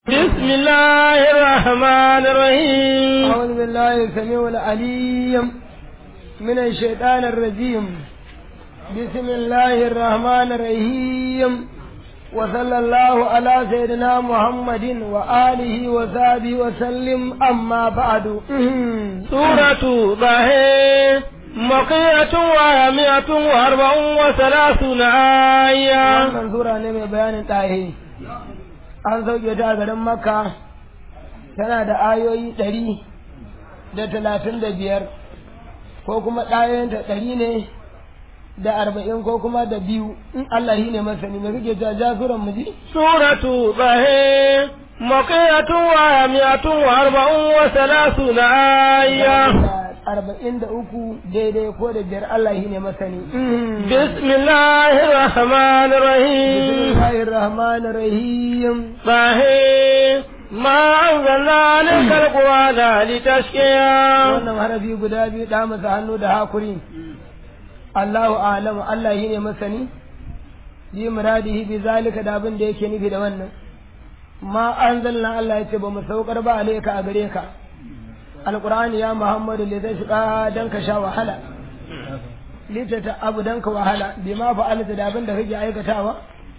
بسم الله الرحمن الرحيم أعوذ بالله السميع العليم من الشيطان الرجيم بسم الله الرحمن الرحيم وصلى الله على سيدنا محمد وآله وصحبه وسلم أما بعد سورة ضحى مقية ومئة وأربع وثلاثون آية wannan sura ne mai bayanin ɗahe an sauke ta a garin makka tana da ayoyi ɗari da talatin da biyar ko kuma ɗayenta ɗari ne da arba'in ko kuma da biyu in Allah shi ne masani mai kake ta ja suran mu ji سورة ضحى مقية ومئة وأربع وثلاثون آية arba'in da uku daidai ko da biyar Allah shi ne masani بسم الله الرحمن الرحيم bismillahir rahmanir rahim ضحى ما أنزلنا عليك القرآن لتشقيا wannan harafi guda biyu da masa hannu da hakuri Allahu a'lamu Allah shi ne masani bi muradihi bi zalika da abin da yake nufi da wannan ma anzalna Allah yace ba mu saukar ba alayka a gare ka alqur'ani ya muhammadu li tashqa dan ka sha wahala litata abu dan ka wahala bi ma fa'alta da abin da kake aikatawa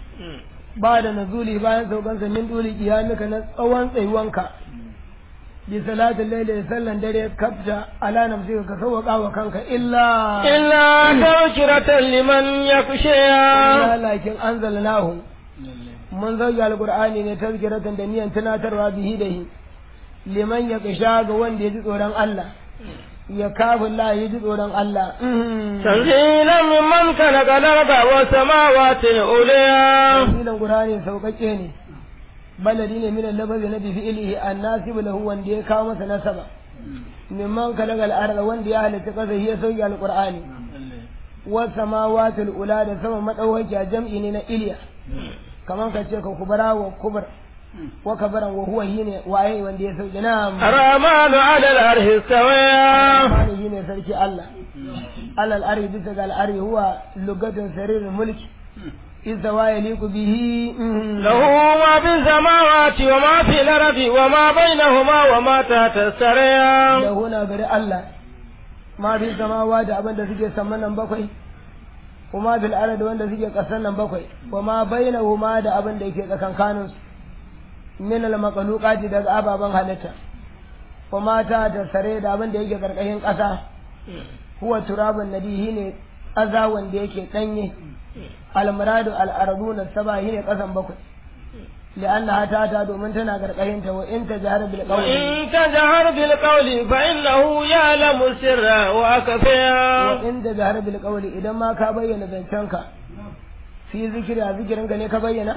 ba da nazuli bayan saukansa min duli kiyamika na tsawon tsayuwanka bi salatin laili da sallan dare kafta ala nafsika ka sauwaka wa kanka illa إلا تذكرة لمن يخشيا illa lakin anzalnahu mun zauya alqur'ani ne tazkiratan da niyan tunatarwa bihi da hi liman ya kisha ga wanda ya ji tsoron Allah ya kafin la ya ji tsoron Allah تنزيلا ممن خلق الأرض والسماوات العليا tafsirin qur'ani sauƙaƙe ne baladi ne min al-lafazi na bi fi'lihi an-nasib lahu wanda ya kawo masa nasaba mimman kalaga al-arda wanda ya halitta kasa ya sauki al-qur'ani was samawati al-ula da sama madawaki jam'i ne na iliya kaman ka ce ka kubara wa kubar wa kabaran wa huwa shine waye wanda ya sauki na الرحمن على العرش استويا Rahmani shine sarki Allah alal arhi bisa ga al-arhi huwa lugatun sarir mulki idza wa yaliqu bihi له ما في السماوات وما في الأرض وما بينهما وما تحت السريا da huna gari Allah ma fi samawa da abin da suke saman nan bakwai kuma bil ardi wanda suke kasan nan bakwai wa ma bainahuma da abin da yake tsakankanin su min al makhluqati daga ababan halitta wa ma ta da sare da abin da yake karkashin kasa huwa turabun nadihi ne aza wanda yake danye al muradu al arduna saba ne kasan bakwai لأنها تاتا دومن تنا غرقين تو إن تجهر بالقول وإن تجهر بالقول فإنه يعلم السر وأكفيا وإن تجهر بالقول إذا ما كبين بنتنك في ذكر ذكرنك ne ka bayyana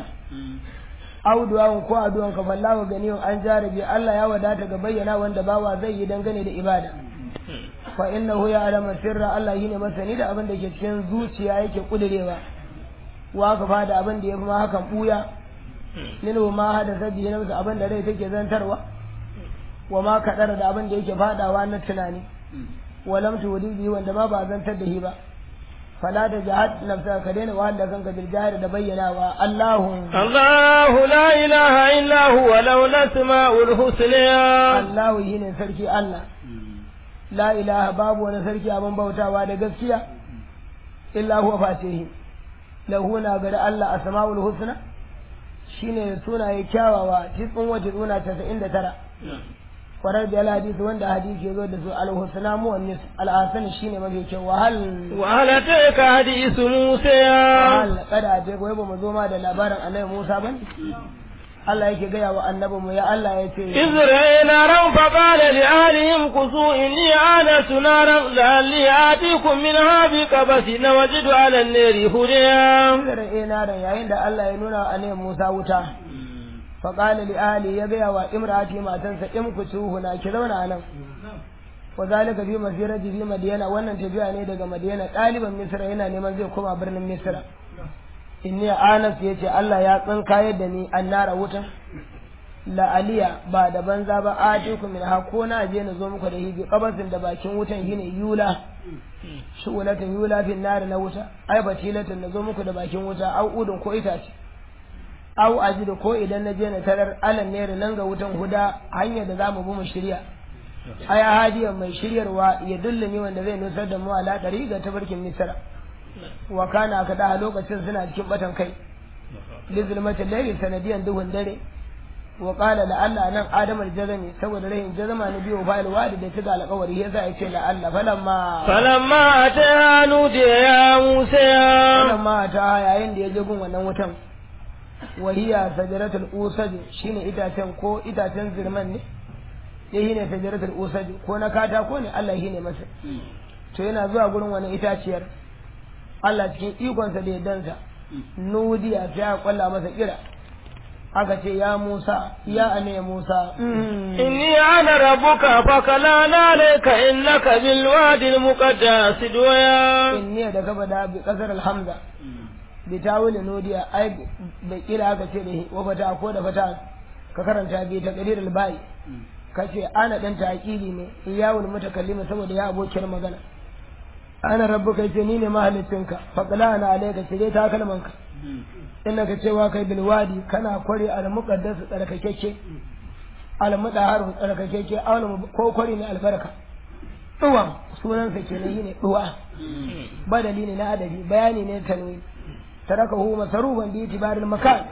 au du'a'un ko addu'an ka fallahu ganiyun an jarabi Allah ya wadata ga bayyana wanda bawa zai yi dangane da ibada fa innahu ya'lamu sirra Allah shine masani da abin da ke cikin zuciya yake kudirewa wa ka fada abin da ya fi ma hakan buya minhu ma hadasa bihi nafsu abin da rai take zantarwa wa ma kadara da abin da yake fadawa na tunani wa lam tudi bihi wanda ma ba zantar da shi ba fala da jahad nafsa ka daina wahala kanka bil jahar da bayyanawa Allahu الله لا إله إلا هو له الأسماء الحسنى Allahu shine sarki Allah la ilaha babu wani sarki abin bautawa da gaskiya illa huwa fatihi lahu na gari Allah asmaul husna shine sunaye kyawawa tisin wa tisuna casa'in da tara kwarar da hadisi wanda hadisi ya zo da su al-husna muwannis al-hasan shine mafi kyau wa hal وهل أتيك حديث موسى hal kada je goyi ba mu zo ma da labarin annabi Musa ban Allah yake gaya wa annabi mu ya Allah ya ce إذ رأى نارا فقال لأهلهم كسوا إني آنست نارا لعلي آتيكم منها بقبس وجد على النار هدى da ina da yayin da Allah ya nuna wa annabi Musa wuta fa qala li ahli ya gaya wa imrati matansa in ku tuhuna ki zauna nan wa zalika fi masirati fi madiyana wannan tafiya ne daga madiyana ɗaliban misra yana neman zai koma birnin misra inni anas yace Allah ya tsinka yadda ni annara wuta la aliya ba da banza ba atiku min ha ko na je na zo muku da hibi qabasin da bakin wutan shine yula shu'ulatin yula fin nar na wuta ai batilatin na zo muku da bakin wuta au udun ko itace au ajidu ko idan na je na tarar alan ne nan ga wutan huda hanyar da zamu bi mu shirya aya hadiya mai shiryarwa ya dullumi wanda zai nusar da mu ala dari ga tabarkin misra wa kana kada a lokacin suna cikin batan kai lizulmatin laili sanadiyan duhun dare wa qala la alla nan adam al-jazami saboda rahin jazama ne biyo fa'il wadi da tuga alƙawari yasa yace la alla falamma falamma ata nudi ya musa falamma ta yayin da ya je gun wannan wutan wahiya sajaratul usad shine itacen ko itacen zirman ne ya ne sajaratul usad ko na katako ne Allah shine masa to yana zuwa gurin wani itaciyar Allah cikin ikonsa da yaddansa nudiya sai ya kwalla masa kira aka ce ya Musa ya ane Musa inni ana rabbuka fakalana alayka innaka bil wadi al muqaddas duya inni da gaba da bi kasar alhamza bi tawil nudiya ai da kira aka ce da wa fata ko da fata ka karanta bi ta qadir al bai kace ana dan taqili ne iyawul mutakallima saboda ya abokin magana ana rabbuka ce ni ne mahalicinka fakalana alayka ce ta kalmanka inda ka cewa kai bilwadi kana kware al muqaddas tsarkakeke al mudahar tsarkakeke awal ko kware ne albarka duwan sunan sa kenan shine duwa badali ne na adabi bayani ne tanwi tarakahu masruban bi itibaril makan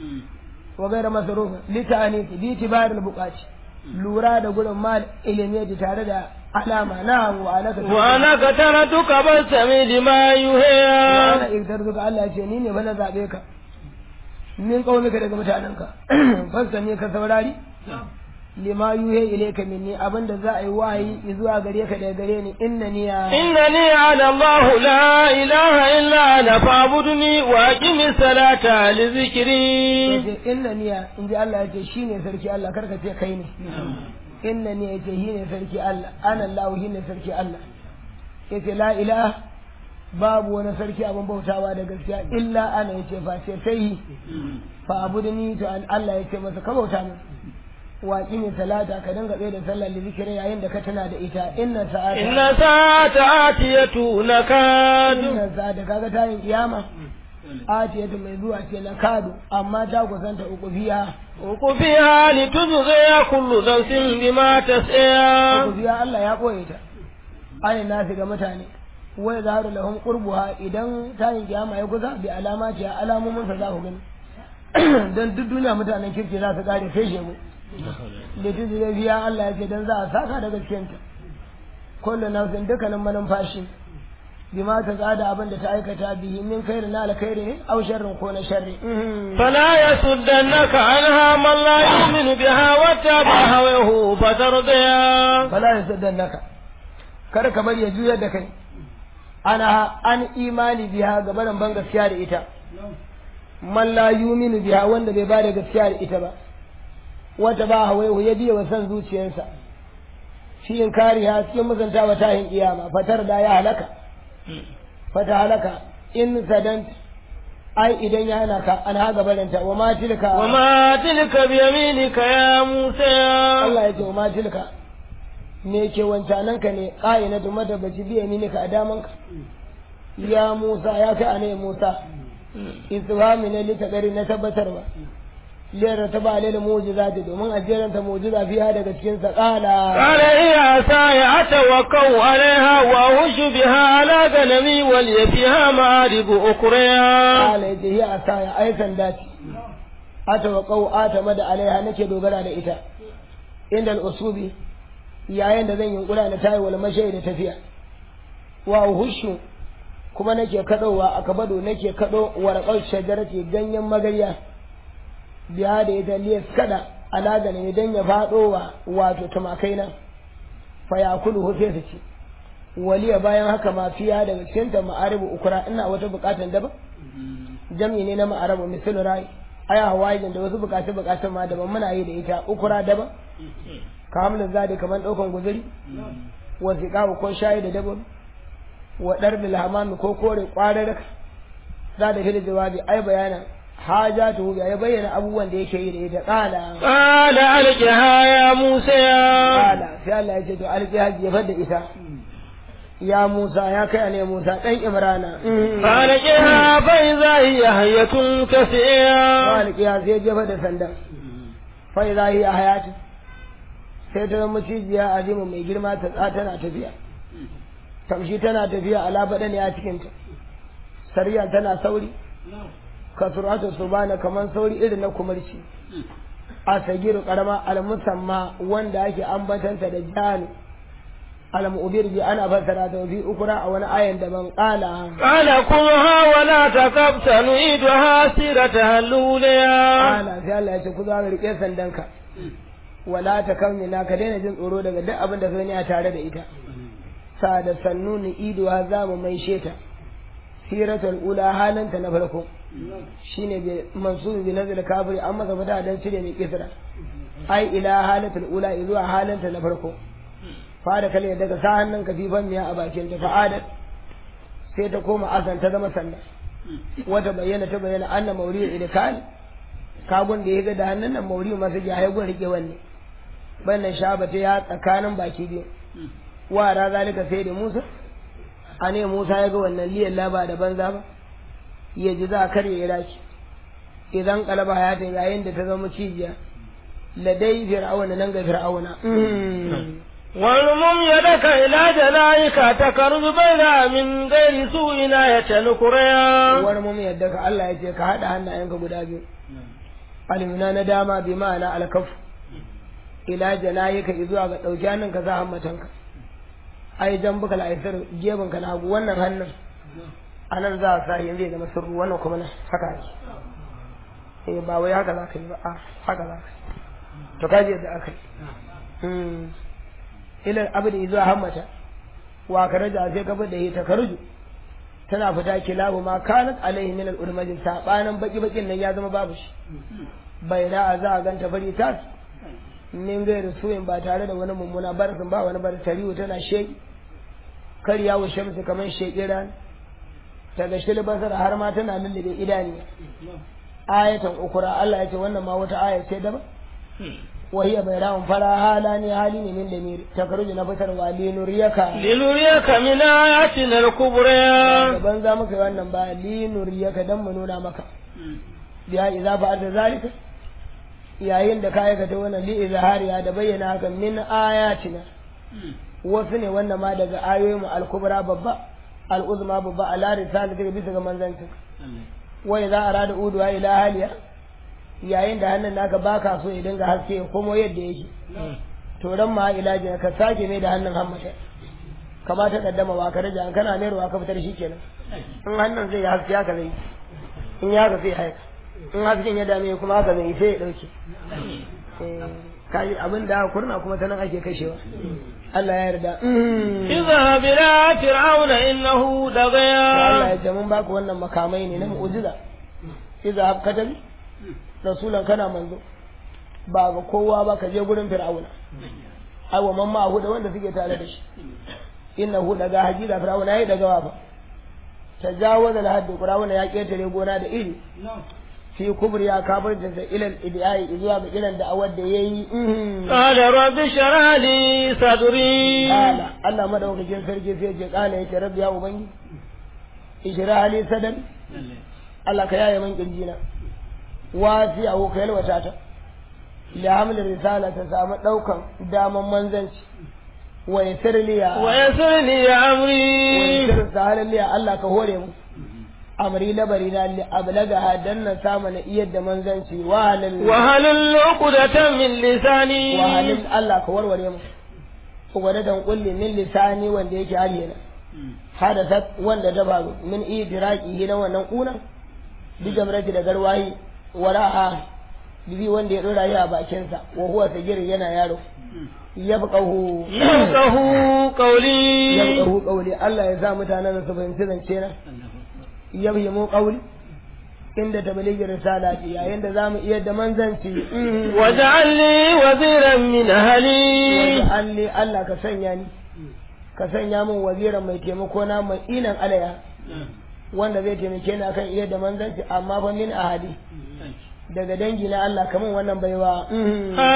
wa ghayra masrufin litani bi itibaril buqati lura da gurin mal ilimi da tare da alama na wa alaka wa anaka taratuka basami lima wa yuhiya ana iktarzuka Allah ya ce ni ne ba na zabe ka min kaunuka daga mutanenka fasta ne ka saurari lima yuhe ilayka minni abinda za a yi wahayi zuwa gare ka daga gare ni innani ya إنني أنا الله لا إله إلا أنا فاعبدني وأقم الصلاة لذكري yace innani ya inji Allah yace shine sarki Allah karka ce kai ne innani yace shine sarki Allah ana Allah shine sarki Allah yace la ilaha babu wani sarki abin bautawa da gaskiya illa ana yace fa ce sai fa abudni to an Allah yace masa ka bauta min wa qimi salata ka dinga tsaye da sallar da zikiri yayin da ka tana da ita inna sa'ata إن ساعة آتية نكاد inna sa'ata kaga tayin kiyama atiyatu mai zuwa ce na kadu amma ta kusanta uku biya وقفها لتجزي كل نفس بما تسعى uku biya Allah ya koye ta ayin nasi ga mutane wai zaharu lahum qurbuha idan tayin kiyama ya kusa bi alamati ya alamomin sa za ku gani dan duk duniya mutanen kirki za su kare sai shegu litizi zai biya Allah ya ce dan za a saka daga cikin ta kullu nafsin dukkanin manumfashi bima ta tsada abin da ta aikata bihi min khairin na alkhairi ne aw sharrin ko na sharri فلا يصدنك عنها من لا يؤمن بها واتبع هواه فترضيا fala yasaddannaka kar ka bari ya juyar da kai ana an imani biha ga barin ban gaskiya da ita man la yuminu biha wanda bai bada gaskiya da ita ba wata ba hawaihu ya biya wa san zuciyarsa shi in kariya cikin musantawa tahin kiyama fatar da ya halaka fata halaka in sadan ai idan ya hana ka an haga baranta wa ma tilka وما تلك بيمينك يا موسى Allah ya ce wa ma tilka me ke wancanan ka ne ƙa'inatu madabbaci biya ni ka a daman ka ya Musa ya kai anai Musa istifhami ne lita gari na tabbatarwa lera ta ba alil mu'jizati domin a jeranta mu'jiza fiha daga cikin sa qala قال هي عصاي أتوكأ عليها وأهش بها على غنمي ولي فيها مآرب أخرى qala yace hiya asaya ai sanda ce ata wa qau ata mada alaiha nake dogara da ita inda al-usubi yayin da zan yunkura na tayi wal mashai da tafiya wa hushu kuma nake kadowa a kabado nake kado warqal shajarati ganyen magarya biya da ita liyas kada alaga ne dan ya fado wa wato tumakai nan fa yakulu hu sai su ci waliya bayan haka ma fiya daga cikin ta ma'aribu ukura ina wata bukatan daban jam'i ne na ma'arabu misal rai aya hawaijin da wasu bukatu bukatun ma daban muna yi da ita ukura daban kamulin zadi kamar daukan guzuri wa ziqawu ko shayi da daban wa darbil hamami ko kore kwarar za da fili jawabi ai bayanan hajatu ya bayyana abubuwan da yake yi da ita qala قال ألقها يا موسى qala sai Allah ya ce to alqiha ya fadda ita ya Musa ya kai ne Musa dan Imrana فألقها فإذا هي حية تسعى Malik ya sai jefa da sandan fa idza hiya hayatu sai ta zama cijiya azimu mai girma ta tsa tana tafiya tamshi tana tafiya ala badani a cikin ta sariya tana sauri kasuratu subana kaman sauri irin na kumarci a sagiru karama almusamma wanda ake ambatanta da jani al-mu'bir bi ana fassara ta fi ukura a wani ayan da ban kala قال كلها ولا تكب سنعيدها سيرتها الأولى ala sai Allah ya ce ku za rike sandanka wala ta kamina ka daina jin tsoro daga duk abin da ka gani a tare da ita sa da sannu ni iduwa za mu mai sheta siratul ula halanta na farko shine bi mansub bi nazil kafiri an masa fata dan cire mai kisra ai ila halatul ula zuwa halanta na farko fara kalle daga sa hannun ka fifan miya a bakin ta fa'adat sai ta koma asan ta zama sannan wata bayyana ta bayyana anna mauriyu idkal kagun da ya ga da hannun nan mauriyu masa ya haigun rike wanne bannan shaba ta ya tsakanin baki biyu wa ra zalika sai da Musa ane Musa ya ga wannan liyan laba da banza ba ya ji za a karye ya raki idan kalaba hayatin yayin da ta zama cijiya ladai fir'auna nan ga fir'auna والمم يدك إلى جلائك تكرز بينها من غير سوء آية نكريا wani mu yadda ka Allah ya ce ka haɗa hannayenka guda biyu alimina na dama bi ma'ana alkaf ila janayika zuwa ga ɗauki hannun ka sa hammatanka ai jan buka la'aisar gebin ka na hagu wannan hannun a nan za a sa yin zai zama sirru wannan kuma nan haka ake eh ba wai haka za ka yi ba a haka za ka yi to ka je yadda aka yi ila abu da zuwa hammata wa ka raja sai ka da ita ka ruju tana fita kilabu ma kanat alaihi min al-urmajin sabanin baki bakin nan ya zama babu shi bai da za a ganta fari tas min gairu suyin ba tare da wani mummuna barasin ba wani bar tarihu tana sheki karya wa shamsu kamar sheki ran daga shil basara har ma tana lullube idaniya ayatan ukura Allah ya ce wannan ma wata aya ce daban وهي بيراهم فلا هالان هالين من دمير تخرج نفسر ولينريك لنريك من آياتنا الكبرى daban za muka yi wannan ba linuriyaka dan mu nuna maka biya idza fa'alta zalika yayin da ka aikata wannan li izhariya da bayyana haka min ayatina wasu ne wannan ma daga ayoyin mu al-kubra babba al-uzma babba ala risalati bisa ga manzanci wa idza arada uduwa ila haliya yayin da hannun naka baka so ya dinga haske ya komo yadda yake to ran ma ilajin ka sake mai da hannun hammata kama ta kaddama wa ka raja an kana mai ruwa ka fitar shi kenan in hannun zai haske haka zai in ya haka sai haika in hasken ya dame kuma haka zai sai ya dauke kaji abin da aka kurna kuma ta nan ake kashewa Allah ya yarda اذهب إلى فرعون إنه Allah طغيا ya ce mun baku wannan makamai ne na mu'jiza idza habkatabi rasulan kana manzo ba ga kowa ba ka je gurin fir'auna ai wa mamma hu da wanda suke tare da shi innahu daga hajira fir'auna yayi daga wafa tajawaza al haddi fir'auna ya ketare gona da iri fi kubri ya kafir da ilal idai zuwa ga irin da awar da yayi قال رب اشرح لي صدري kala Allah madaukakin sarki sai ce kala yake rabbi ya ubangi ijra ali sadan Allah ka yaye min kirjina wasi a ka yalwata ta la hamlin risala ta samu daukan daman manzanci wa yasir liya wa ويسر لي أمري yasir sahalan liya Allah ka hore mu amri labari na li ablaga dan na samu na iyar da manzanci wa halal وهل عقدة من wa لساني halal Allah ka warware mu ugwada dan kulli min lisani wanda yake aliyana hadasat wanda ta faru min idraki na wannan kuna bi jamrati da garwayi wara'a bibi wanda ya dora yi a bakinsa wa huwa sagir yana yaro yabqahu يفقه قولي yabqahu qawli Allah ya sa mutanen su fahimci zance na yabhimu qawli inda tablighi risalati yayin da zamu iya da manzanci واجعل لي وزيرا من أهلي waj'alni Allah ka sanya ni ka sanya min waziran mai taimako na mai inan alaya wanda zai taimake ni akan iya da manzanci amma fa min ahadi daga dangi na Allah kaman wannan baiwa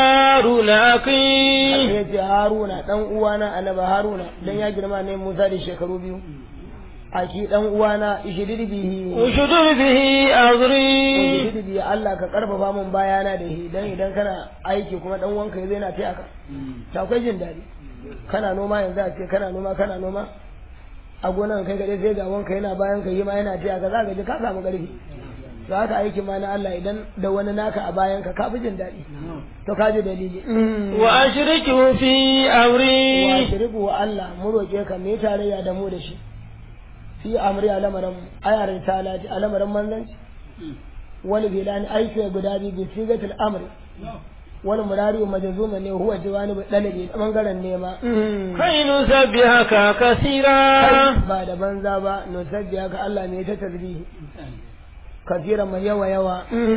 هارون أخي ya ce haruna dan uwana annabi haruna dan ya girma ne musa da shekaru biyu aki dan uwana ishidid bihi اشدد به أزري ishidid bihi Allah ka karfafa mun bayana da shi dan idan kana aiki kuma dan wanka zai na taya ka ta akwai jin daɗi kana noma yanzu a ce kana noma kana noma a gonan kai gade sai ga wanka yana bayan ka yi ma yana taya ka za ka ji ka samu ƙarfi to haka aiki ma na Allah idan da wani naka a bayan ka ka fi jin daɗi to ka ji dalili وأشركه في wa أمري shiriku wa Allah mu roƙe ka me tarayya da mu da shi fi amri a lamarin ayarin talati a lamarin manzanci wani bilani aiki guda biyu bi sigatul amri wani murari wa majazuma ne huwa jiwani bi dalabi da bangaren nema كي نسبحك كثيرا ba da banza ba nusabbiya ka Allah ne ta tasbihi kasira mai yawa yawa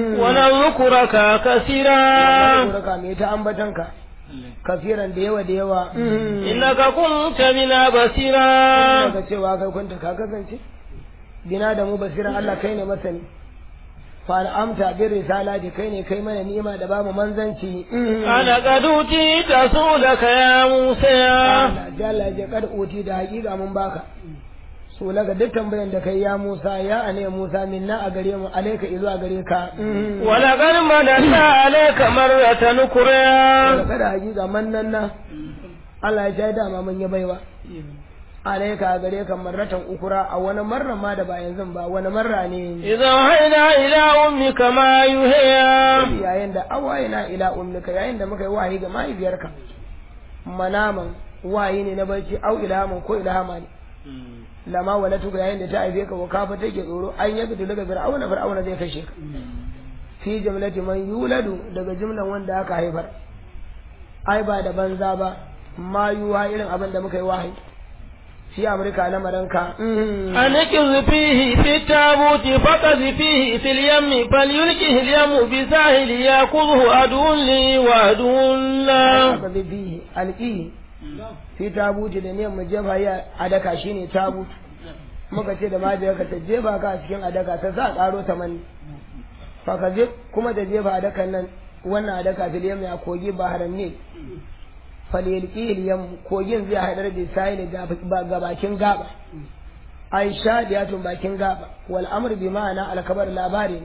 ونذكرك كثيرا ka me ta ambatanka kasiran da yawa da yawa إنك كنت بنا بصيرا daga cewa kai kunta ka kasance bina da mu basiran Allah kai ne masani fa al'amta bi risalati kai ne kai mana ni'ima da bamu manzanci أنا قد أوتيت سؤلك يا موسى Allah jalla ya kad uti da hakika mun baka so laga duk tambayan da kai ya Musa ya ane Musa minna a gare mu alaika izu a gare ka ولقد مننا عليك مرة أخرى kada hakika mannan na Allah ya shaida ma mun yi baiwa alaika a gare ka marratan ukura a wani marra ma da ba yanzu ba wani marra ne إذا أوحينا إلى أمك ما يوحي yayin da awayina ila ummika yayin da muka yi wahayi ga mahaifiyarka manaman wahayi ne na barci au ilhaman ko ilhama ne lama walatu ga yayin da ta haife ka wa kafa take tsoro an yabi daga fir'auna fir'auna zai kashe ka fi jumlati man yuladu daga jumlan wanda aka haifar ai ba da banza ba ma yuwa irin abin da muka yi wahayi fi amurka lamarinka أنكز فيه في التابوت فقذ فيه في اليم فليلقه اليم بساحل يأخذه عدو لي وعدو له aka bi bihi alƙihi fi tabuti da ne mu jefa ya adaka shine tabut muka ce da majiyarka ta jefa ka a cikin adaka ta sa ƙaro ta mani fa ka je kuma da jefa adakan nan wannan adaka fil yam ya kogi baharan ne falyalqi yam kogin zai hadar da sai da ga bakin gaba aisha da yatun bakin gaba wal amr bi ma'ana al kabar labari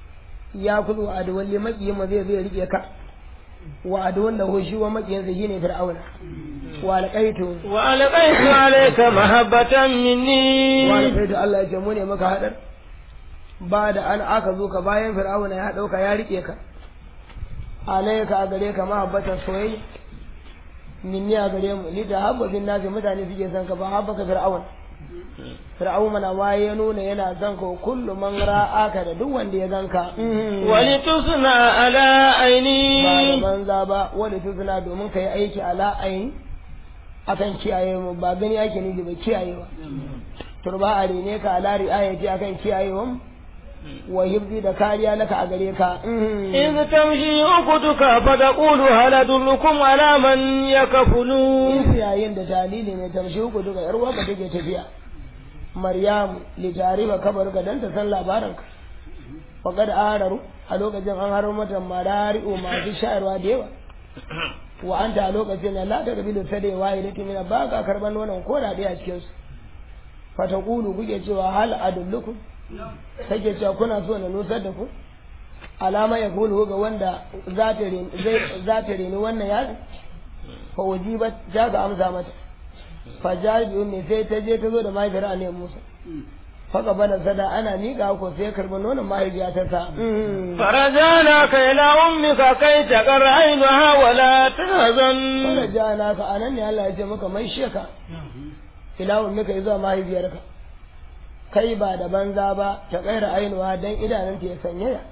ya kudu adwan li maqiyin ma zai zai rike ka wa adwan lahu shi wa maqiyin sa shine fir'auna wa alqaitu وألقيت عليك محبة wa مني alqaitu Allah ya ce mu ne maka hadar ba da an aka zo ka bayan fir'auna ya dauka ya rike ka alayka a gare ka mahabbatan soyayya minni a gare mu ni da habba bin nasi mutane suke son ka ba habba ka fir'aun fir'aun mana ma ya nuna yana son ka kullu man ra'aka da duk wanda ya ganka ولتصنع على ba da عيني banza ba wani tuzuna domin ka yi aiki ala ayin akan kiyaye mu ba gani ake nufi ba kiyayewa turba a rene ka ala ri'ayati akan kiyayewa mu wa hibzi da kariya laka a gare ka إذ تمشي أختك فتقول هل أدلكم على من يكفلون in yayin da dalili ne tamshi uku duka yar uwarka take tafiya maryamu li tarifa kabar ka dan ta san labarin ka faqad araru a lokacin an haro mata marari'u masu shayarwa da yawa wa anta a lokacin nan la ta kabilu ta dai waye da timina ba ka karban nonon ko da a cikin su fataqulu kuke cewa hal adullukum take cewa kuna so na nusar da ku alama ya kulu ga wanda za ta reni zai- za ta reni wannan yaro fa wajibat ta ga amsa mata fa jabi ummi sai ta je ta zo da mahaifiyar annabi Musa faka bana sada ana miƙa ko sai ya karɓi nonon mahaifiya ta sa فرجعناك إلى أمك كي تقر عينها ولا تحزن fara ja naka anan ne Allah ya ce maka mai sheka ila ummika zuwa mahaifiyarka kai ba da banza ba ta kaira ainuwa dan idanunta ya sanyaya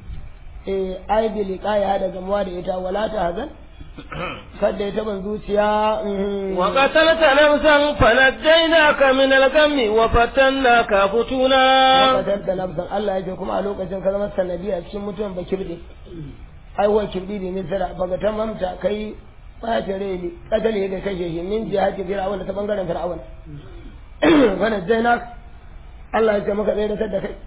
eh ai bi liqaya da gamuwa da ita wala ta hazan kada ya taban zuciya mhm. وقتلت نفسا فنجيناك من الغم وفتناك فتونا wakatar da nafsan Allah ya ce kuma a lokacin ka zama sanadi a cikin mutuwan ba kirɗe ai wa kirɗi ne misira baga ta mamta kai ɓata rai ne ƙadale ga kashe shi min jihati fir'auna ta bangaren fir'auna wannan jainak Allah ya ce maka tsaye da kai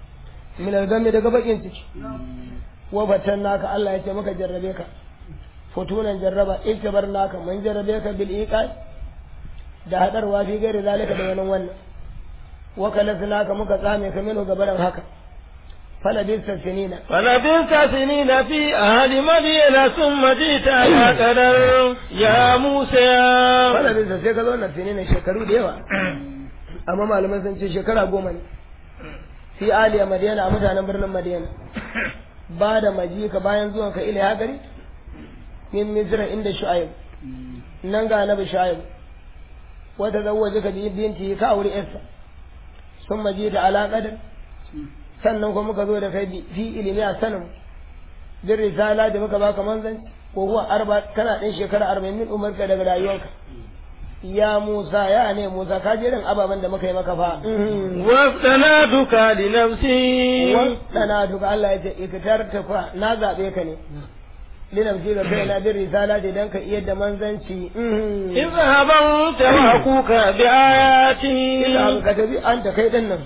min algami daga bakin ciki wa batan naka Allah ya ce maka jarrabe ka futunan jarraba iktabar naka mun jarrabe ka bil iqai da hadarwa fi gairi zalika da wani wannan wa kalasnaka muka tsame ka mino gabaran haka falabista sinina فلبثت سنين في أهل مدينة ثم جئت على قدر يا موسى falabista sai ka zo na sinina shekaru da yawa amma malaman sun ce shekara goma ne fi aliya madina a mutanen birnin madina ba da maji ka bayan zuwan ka ila ya gari min misra inda shu'aib nan ga annabi shu'aib wata zawwaje ka binti ka aure yarsa sun maji ta ala qadar sannan kuma muka zo da kai fi ilimi a sanin bin risala da muka baka manzanci ko kuwa arba kana ɗin shekara arba'in min umarka daga rayuwarka ya Musa ya ne Musa ka je irin ababen da muka yi maka fa وافتنادك لنفسي wasana duka Allah ya ce ikitar ta fa na zaɓe ka ne linafsi ga kai na bin risala da dan ka iya da manzanci اذهب أنت وأخوك بآياتي ina ka tafi an ta kai din nan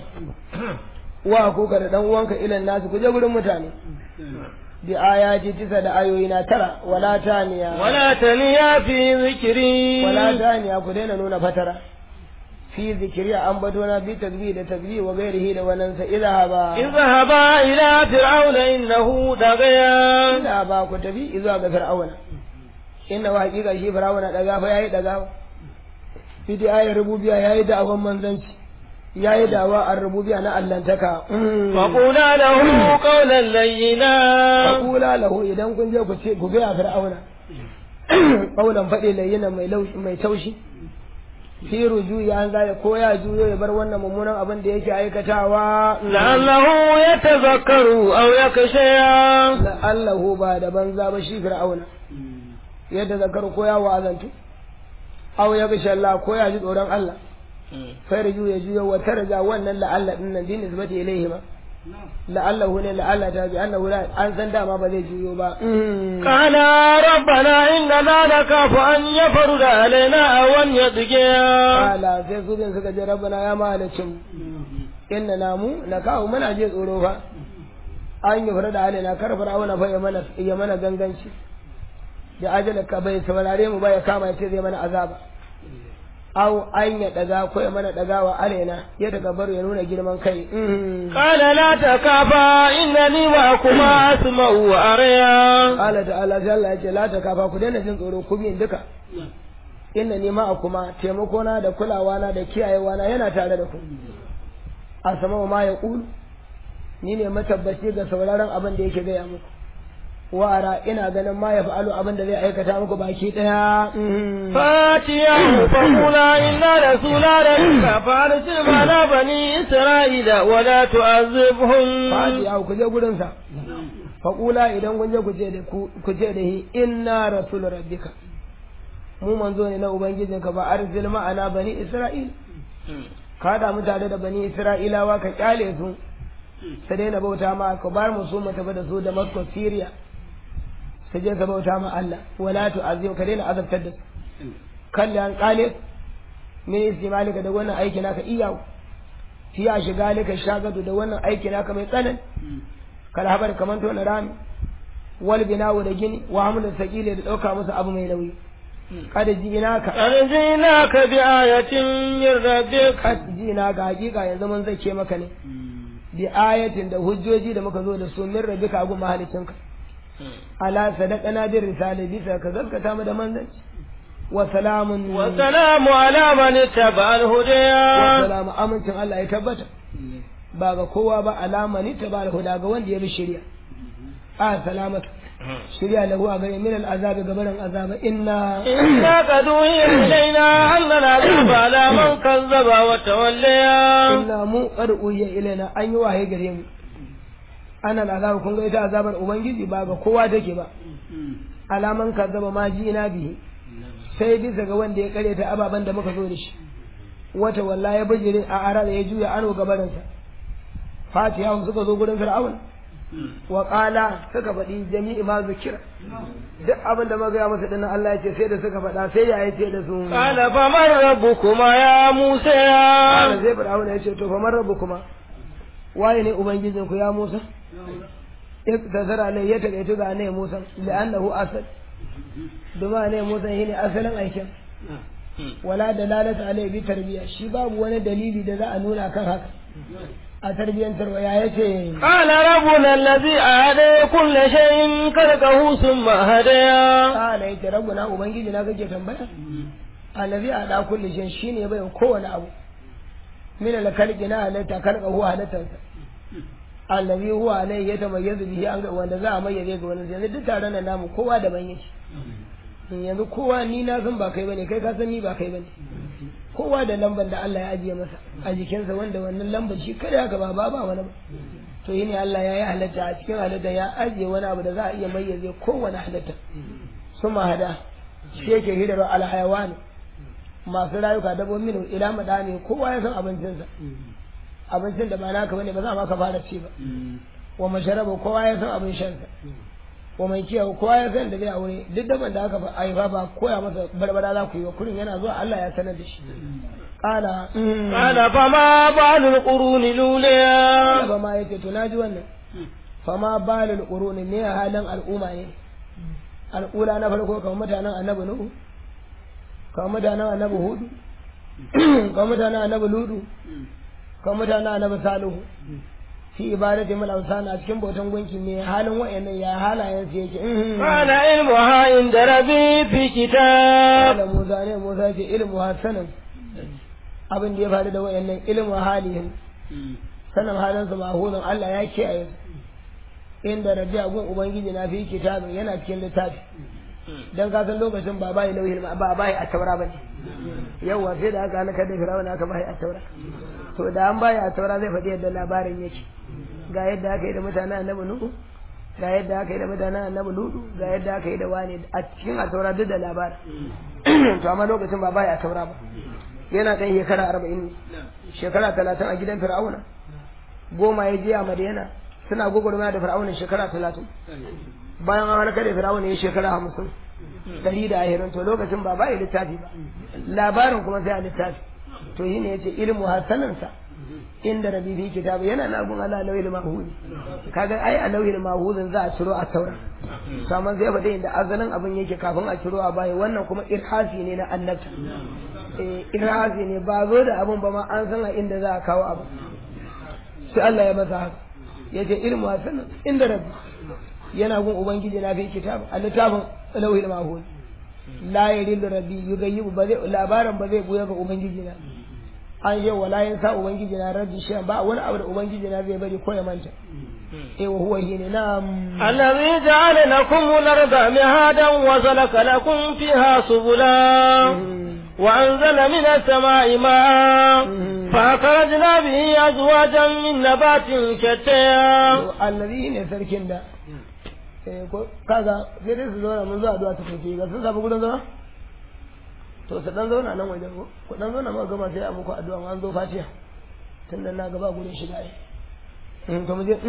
wa kuka da dan uwanka ilan nasu ku je gurin mutane bi ayati tisa da ayoyi na tara wala taniya ولا تنيا في ذكري wala taniya ku daina nuna fatara fi zikiri an bato na bi tasbih da tasbih wa gairihi da wannan sa idhaba اذهبا إلى فرعون إنه طغيا ina ba ku tafi zuwa ga fir'auna inna wa hakika shi fir'auna daga fa yayi daga fi da ayar rububiyya yayi da'awan manzanci yayi da'awa ar rububiyya na allantaka فقولا له قولا لينا faqula lahu idan kun je ku ce ku ga fir'auna kaulan faɗi layyina mai laushi mai taushi fi rujuyi an zai ko ya juyo ya bar wannan mummunan abin da yake aikatawa لعله يتذكر أو يخشى la'allahu ba da banza ba shi fir'auna yadda zakaru ko ya wa'azantu aw ya bisha Allah ko ya ji tsoron Allah sai riju ya juyo wa tarja wannan la'alla din nan din nisbati ilayhi ma la'allahu ne la'alla ta bi annahu la an san dama ba zai juyo ba قال ربنا إننا نخاف أن يفرد علينا أو أن يطغى ala sai su bin suka je rabbana ya mahalicin inna namu na kawo muna je tsoro fa an yi fara da halina kar fir'auna fa ya mana ya mana ganganci da ajala ka bai saurare mu ba ya kama ya ce zai mana azaba aw an ya daga ko ya mana dagawa alaina ya daga baro ya nuna girman kai قال لا تخافا إنني معكما أسمع وأرى Allah ta'ala sai Allah ya ce la ta kafa ku daina jin tsoro ku biyin duka inna ni ma kuma taimako na da kulawa na da kiyayewa na yana tare da ku a sama ma ya kulu ni ne matabbaci ga sauraron abin da yake gaya muku wa'ara ina ganin ma ya fa'alu abin da zai aikata muku baki daya فاتياه فقولا إنا رسول ربك فارسل معنا بني إسرائيل ولا تعذبهم fadi ya ku je gurin sa faqula idan kun je ku ce da ku ku ce da hi inna rasul rabbika mu manzo ne na ubangijinka ba arzil ma'ana bani isra'il ka da mutane da bani isra'ilawa ka kyale su su daina bauta ma ka bar mu su mu tafi da su da Damascus Syria su je ka bauta ma Allah wala tu'azim ka daina azabtar da su kalli an kale min istimalika da wannan aiki naka iya fi a shiga lika shagadu da wannan aiki naka mai tsanani kal habar kaman to na rami wal binawu da gini wa hamlu sakile da dauka musu abu mai nauyi kada ji ina ka أرجيناك بآية من ربك kad ji ina ga hakika yanzu mun zake maka ne bi ayatin da hujjoji da muka zo da su min rabbika gu mahalicinka ala sadaqana bir risale bisa ka gaskata mu da manzanci wa salamun والسلام على من اتبع wa الهدى salamu amincin Allah ya tabbata ba ga kowa ba alama ni ta ba huda ga wanda ya bi shari'a a salamatu shari'a lahu a gare min al'azab gabaran azaba inna إنا قد أوحي إلينا أن العذاب على من كذب وتولى inna mu qad uhiya ilaina an yi wahayi gare mu ana al'azab kun ga ita azabar ubangiji ba ga kowa take ba alaman kazzaba ma ji ina bihi sai bisa ga wanda ya karyata ababen da muka zo da shi wata walla ya bijire a ara da ya juya ano gabarinsa fatiha suka zo gurin fir'aun wa qala suka faɗi jami'i ma zikira duk abin da muka ga masa dinnan Allah ya ce sai da suka faɗa sai ya ce da su قال فمن ربكما يا موسى Kana sai fir'aun ya ce to fa man rabbukuma waye ne ubangijinku ya Musa iktasara alai ya takaitu ga ne Musa li'annahu asad duma ne musa shi ne asalin aikin wala da lalata alai bi tarbiya shi babu wani dalili da za a nuna kan haka a tarbiyyantarwa ya yace قال ربنا الذي أعدى كل شيء خلقه ثم هدى kala yace rabbuna ubangiji na kake tambaya allazi ada kulli shay shine bai kowane abu min al khalqi na halatta kalqa huwa halatansa allazi huwa alai ya tamayyazu bihi an ga wanda za a mayyaze ga wani yanzu duk taron nan namu kowa da ban yake yanzu kowa ni na san ba kai bane kai ka san ni ba kai bane kowa da lambar da Allah ya ajiye masa a jikinsa wanda wannan lambar shi kada haka ba ba ba wani ba to yi ne Allah ya yi halatta a cikin halatta ya ajiye wani abu da za a iya mayyaze kowane halatta suma hada shi yake hidarar alhayawani masu rayuka dabbobin ila madani kowa ya san abincinsa abincin da ba naka bane ba za ma ka fara ci ba wa masharaba kowa ya san abin shansa wa mai kiyaye kowa ya san da zai aure duk daban da aka haifa ba koya masa barbara za ku yi wa kurin yana zuwa Allah ya sanar da shi qala قال فما بال القرون الأولى ba ma yace to naji wannan fama balul quruni ne halin al'umma ne al'ula na farko kamar mutanen annabi nuhu kamar mutanen annabi hudu kamar mutanen annabi ludu kamar mutanen annabi salihu fi ibadati mal awsan a cikin bautan gunki ne halin wayannan ya halayen su yake قال علمها عند ربي في كتاب da Musa ne Musa ce ilmu hasanan abin da ya faru da wayannan ilmu halihim sanin halin su mahuzan Allah ya kiyaye su inda rabbi a gun ubangiji na fi kitabin yana cikin littafi dan ka san lokacin ba bai lauhin ma ba bai a taura bane yawa sai da aka halaka da firawuna aka bai a taura to da an bai a taura zai faɗi yadda labarin yake ga yadda aka yi da mutanen annabi nuhu ga yadda aka yi da mutanen annabi ludu ga yadda aka yi da wani a cikin a taura duk da labarin to amma lokacin ba bai a taura ba yana ɗan shekara arba'in ne shekara talatin a gidan fir'auna goma ya je a madina suna gwagwarmaya da fir'auna shekara talatin bayan an halaka da fir'auna ya shekara hamsin ɗari da ahirin to lokacin ba bai littafi ba labarin kuma sai a littafi to yi ne ya ce ilmu hasanansa inda rabi fi kitabu yana na gun ala lauhil mahudi kaga ai a lauhil mahudin za a ciro a taura to amma zai faɗi inda azalin abin yake kafin a ciro a baya wannan kuma irhasi ne na annabta eh irhasi ne ba zo da abin ba ma an san a inda za a kawo abin sai Allah ya masa haka yace ilmu hasanan inda rabbi yana gun ubangiji na fi kitabu a littafin lauhil mahudi la yadillu rabbi yugayyibu ba zai labarin ba zai buya ga ubangiji na an yi wala yin sa ubangiji na rabbi shi ba wani abu da ubangiji na zai bari ko ya manta eh wa huwa shine na الذي جعل لكم الأرض مهادا وسلك لكم فيها سبلا وأنزل من السماء ماء فأخرجنا به أزواجا من نبات شتى allazi ne sarkin da eh ko kaga sai dai su zauna mun zuwa addu'a ta kai ga sun samu gudan zama to su dan zauna nan wajen ko ku dan zauna ma gama sai a muku addu'a an zo fatiha tunda na gaba gurin shiga ai in to mu je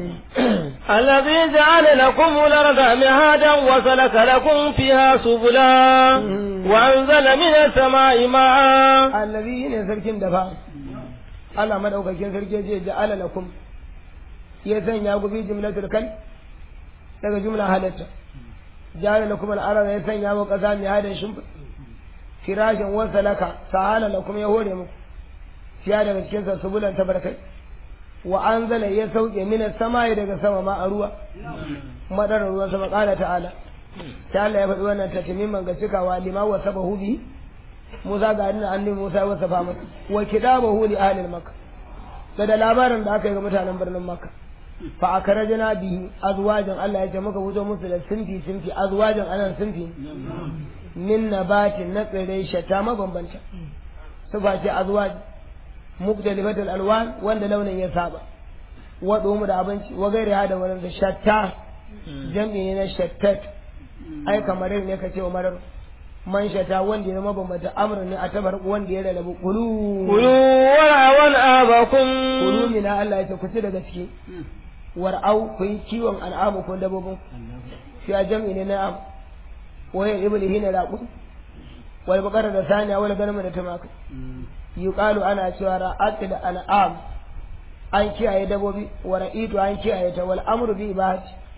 الذي جعل لكم الأرض مهادا وسلك لكم فيها سبلا وأنزل من السماء ماء allazi ne sarkin da fa Allah madaukakin sarki je ja'ala lakum ya sanya ku bi jumlatul kal daga jumla halatta ja'ala lakum al-arda ya sanya ku kasa mai hadan shimfi firashin wa salaka sahala lakum ya hore muku fiya daga cikin sa subulan tabarkai wa anzala ya sauke minas samai daga sama ma a ruwa madarar ruwan sama qala ta'ala sai Allah ya faɗi wannan tatmiman ga cikawa lima wa sabahu bi Musa ga annabi annabi Musa ya wasafa masa wa kidabahu li ahli Makka da da labarin da aka yi ga mutanen birnin Makka fa akarajna bihi azwajan Allah ya ce muka fito musu da sinfi sinfi azwajan anan sinfi min nabatin na tsirai shata mabambanta su ba ce azwaj mukdalifatul alwan wanda launin ya saba wa mu da abinci wa gairi hada wani da shatta jam'i ne na shattat ai kamar ne ka ce wa marar man shata wanda ya mabambanta amrin ne a tabar wanda ya rarrabu kulu كلوا ورعوا أباكم kulu mina Allah ya ce ku ci daga ciki war'au ku yi kiwon al'amu ko dabbobin shi a jam'i ne na am wayan ibli hina raqu wal baqara da saniya wal ganama da tumaka yuqalu ana cewa ra'at da an'am an kiyaye dabbobi wa ra'itu an kiyaye ta wal amru bi ibahati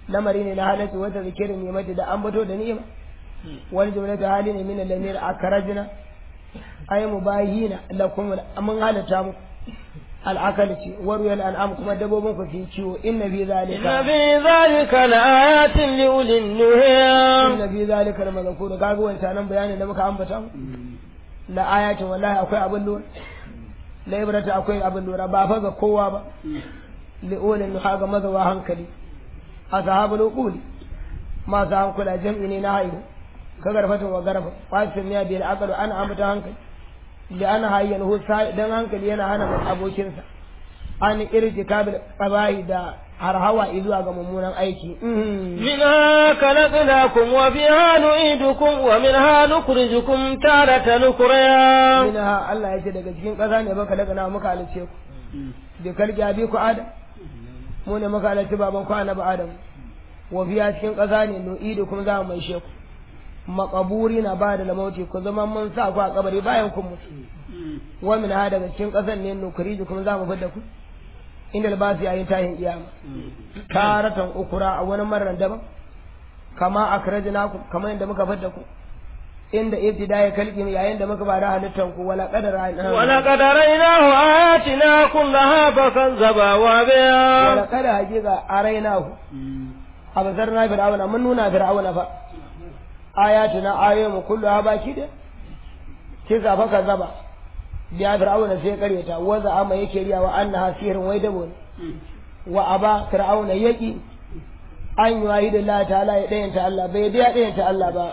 lamari ne na halarci wata zikirin ne mata da an bato da ni'ima wani jumlatu hali ne min al-lamir akrajna ay mubayina lakum mun halatta muku al'akal ce warwayar al'am kuma dabbobin ku fi ciwo inna fi zalika inna fi zalika laayatin li ulil nuha inna fi zalika la mazkuru kaga wancan nan bayanin da muka ambata la ayatin wallahi akwai abin lura la ibrata akwai abin lura ba fa ga kowa ba li ulil nuha ga mazawa hankali ashabul uquli masu hankula jam'i ne na haihu ka garfata wa garfa wasin ya bil aqlu ana ambata hankali da ana hayyan husa dan hankali yana hana abokinsa an irtikabil qabahi da harhawa zuwa ga mummunan aiki minha khalaqnakum wa fiha nu'idukum wa minha nukhrijukum taratan ukhra minha Allah yace daga cikin ƙasa ne baka daga na muka halice ku bi kalki abi ku adam mu ne muka halice baban ku annabi adam wa fiha cikin ƙasa ne nu'idukum za mu maishe ku makaburi na ba da lamauti ku zama mun sa ku a kabari bayan kun mutu wa min ha daga cikin kasan ne nukuriji kuma za mu fidda ku inda albasi yayin tahin kiyama taratan ukura a wani marar daban kama akrajnakum kamar yadda muka fidda ku inda ibtidaya kalki yayin da muka bada halittan ku wala qadara wala qadaraynahu ayatina kullaha fakazzaba wa biha wala qadara hakika arainahu abazarna fir'auna mun nuna fir'auna fa ayatuna ayoyinmu kullu ha baki da kisa fa ka zaba biya fir'auna sai karyata wa za'ama yake riya wa annaha sihrun wai dabo ne wa aba fir'auna yaki an yi wahi da Allah ta'ala ya dayanta Allah bai da dayanta Allah ba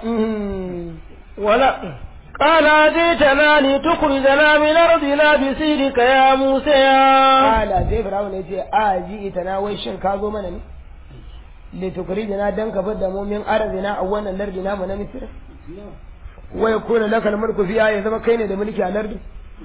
wala قال جئتنا لتخرجنا من أرضنا بسيرك يا موسى قال زي فرعون يجي آجي إتنا ويشن كاغو منني لتخرجنا دنك فد من أرضنا أولا لردنا من مصر ويكون لك الملك فيها يا زما كاين da mulki a lardin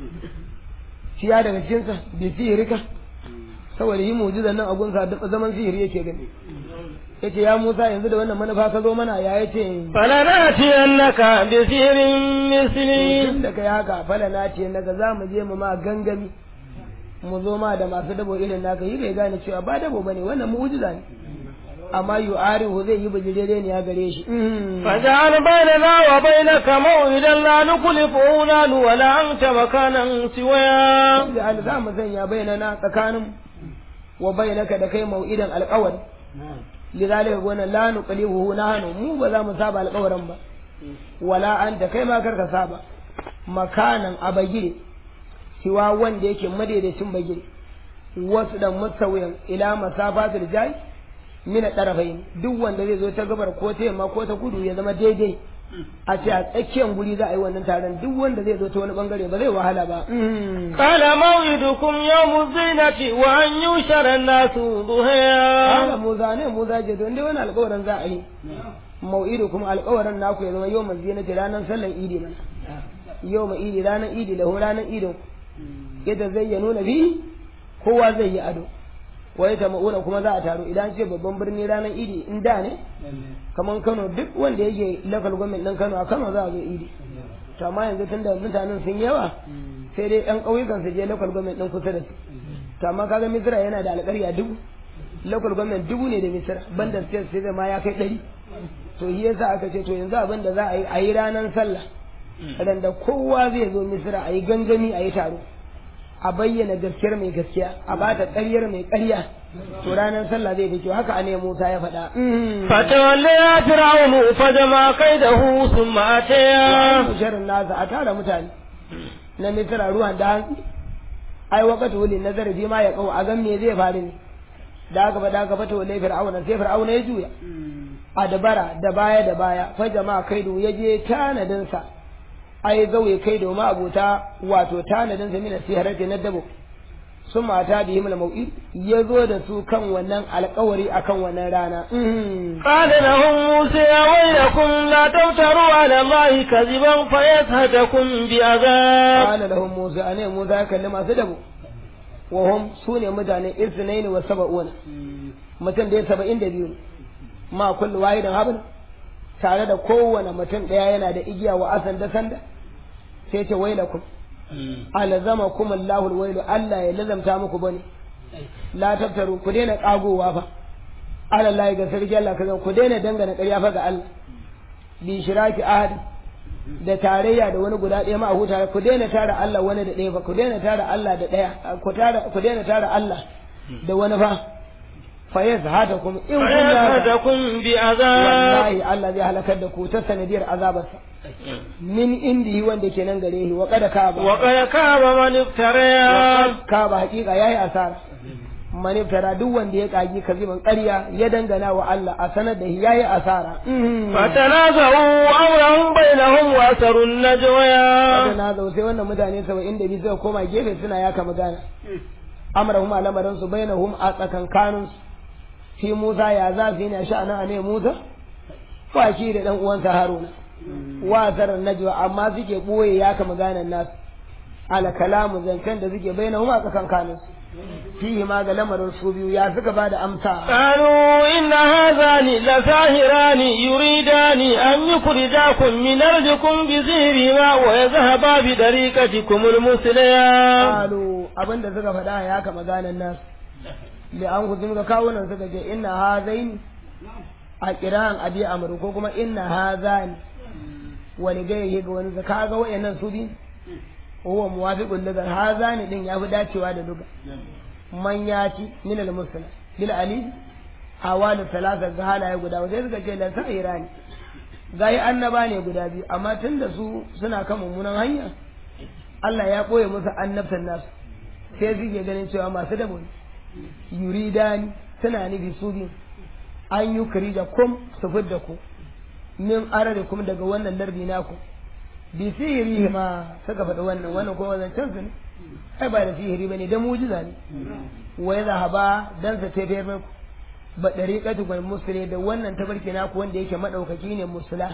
fiya daga cikinsa bi sihirika saboda yi mu'jizan nan a gunsa duk zaman sihiri yake gani yace ya Musa yanzu da wannan manufa ka zo mana ya yace falanati annaka bi sihirin misli tun da kai haka falanati annaka za mu je mu ma gangami mu zo ma da masu dabo irin naka yi bai gane cewa ba dabo bane wannan mu'jiza ne amma yu'arihu zai yi bijirere ne ya gare shi فجعل بيننا وبينك موعدا لا نخلفه نحن ولا أنت مكانا سواه da al za mu sanya bainana tsakanin wa bainaka da kai mau'idan alƙawari lidalika wannan la nuqlihu nahnu mu ba za mu saba alƙawarin ba wala anta kai ma karka saba makanan a bagire siwa wanda yake madaidaicin bagire wasu dan musawiyan ila masafatul jai mina ɗarafain duk wanda zai zo ta gabar ko ta yamma ko ta kudu ya zama daidai a ce a tsakiyar guri za a yi wannan taron duk wanda zai zo ta wani bangare ba zai wahala ba قال موعدكم يوم الزينة وأن يشر الناس haka ضحيا muza ne muza ce don dai wani alkawarin za a yi mau'idu kuma alkawarin naku ya zama yau mai zinati ranar sallan idi mana yau mai idi ranar idi lahu ranar idin yadda zai ya nuna bi kowa zai yi ado wai ta ma'una kuma za a taru idan ce babban birni ranar idi in da ne kamar kano duk wanda yake local government ɗin kano a kano za a zo idi to amma yanzu tun da mutanen sun yawa sai dai yan ƙauyukan su je local government ɗin kusa da su to amma kaga misira yana da alƙarya dubu local government dubu ne da misira banda state sai zai ma ya kai ɗari to shi yasa aka ce to yanzu abin da za a yi a yi ranar sallah ran da kowa zai zo misira a yi gangami a yi taro a bayyana gaskiyar mai gaskiya a bata ƙaryar mai ƙarya to ranar sallah zai fi kyau haka a ne Musa ya faɗa فتولى فرعون فجمع كيده ثم أتيا sharin nasa a tara mutane na misira ruwan da hantsi ai wakati wuli nazari fi ma ya kawo a gan me zai faru ne da aka faɗa aka fata wale fir'auna sai fir'auna ya juya a dabara da baya da baya fa jama'a kaido ya je tanadinsa ai zauye kai domin abota wato tanadinsa mina siharati na dabo sun mata da yi mau'id ya zo da su kan wannan alkawari akan wannan rana قال لهم موسى ويلكم لا تفتروا على الله كذبا فيسهتكم بعذاب قال لهم موسى أنا موسى كلم سدبوا وهم سوني مدان اثنين وسبعون mutum da ya saba'in da biyu ma kullu wahidin habin tare da kowane mutum ɗaya yana da igiya wa asan da sanda sai ce wailakum alzama kum Allahu alwailu Allah ya lazamta muku bane la taftaru ku daina kagowa fa alallahi ga sarki Allah kaza ku daina dangana ƙarya fa ga Allah bi shiraki ahad da tarayya da wani guda ɗaya ma a huta ku daina tara Allah wani da ɗaya ba ku daina tara Allah da ɗaya ku tara ku daina tara Allah da wani fa fa yazhatakum in kun فيأخذكم بعذاب wallahi Allah zai halakar da ku ta sanadiyar azabarsa min indihi wanda ke nan gare shi wa kada ka ba وقد كاب من افترى ka ba hakika yayi asara maniftara duk wanda ya kagi kaziban ƙarya ya dangana wa Allah a sanar da shi yayi asara فتنازعوا أمرهم بينهم وأسروا النجوى Wata na zau sai wannan mutane saba'in da biyu suka koma gefe suna yaka magana amrahum a lamarin su bainahum a tsakankanin su fi Musa ya za su yi ne sha'anin a ne Musa wa shi da dan uwansa Haruna wa zarar najwa amma suke boye yaka maganan nasu ala kalamu zancen da suke bainahum a tsakankanin su fihi ma ga lamarin su biyu ya suka bada amsa قالوا إن هذان لساهران يريدان أن يخرجاكم من أرضكم بسحرهما ويذهبا بطريقتكم المثلية qalu abinda suka faɗa ya ka maganan nasu li an ku ga kawunan suka ce inna hazaini a kiran abi amru ko kuma inna hazani wani ga yake ga wani zaka ga wayannan su bi huwa muwafiqul lugar hazani din yafi dacewa da lugar man yati min al muslim bil ali hawalu talata ga halaye guda sai suka ce la sa'irani gayi annaba ne guda biyu amma tunda su suna kan mummunan hanya Allah ya ɓoye musu annabtan nasu sai suke ganin cewa masu dabo ne yuridani suna nufi su biyu an yi kari da kum su fidda ku min arare kum daga wannan lardi naku bi sihiri ma suka faɗi wannan wannan kuma zancen su ne ai ba da sihiri bane da mujiza ne wa ya zahaba dan sa tafiyar muku ba dariqatu gal musli da wannan tabarki naku wanda yake madaukaki ne musula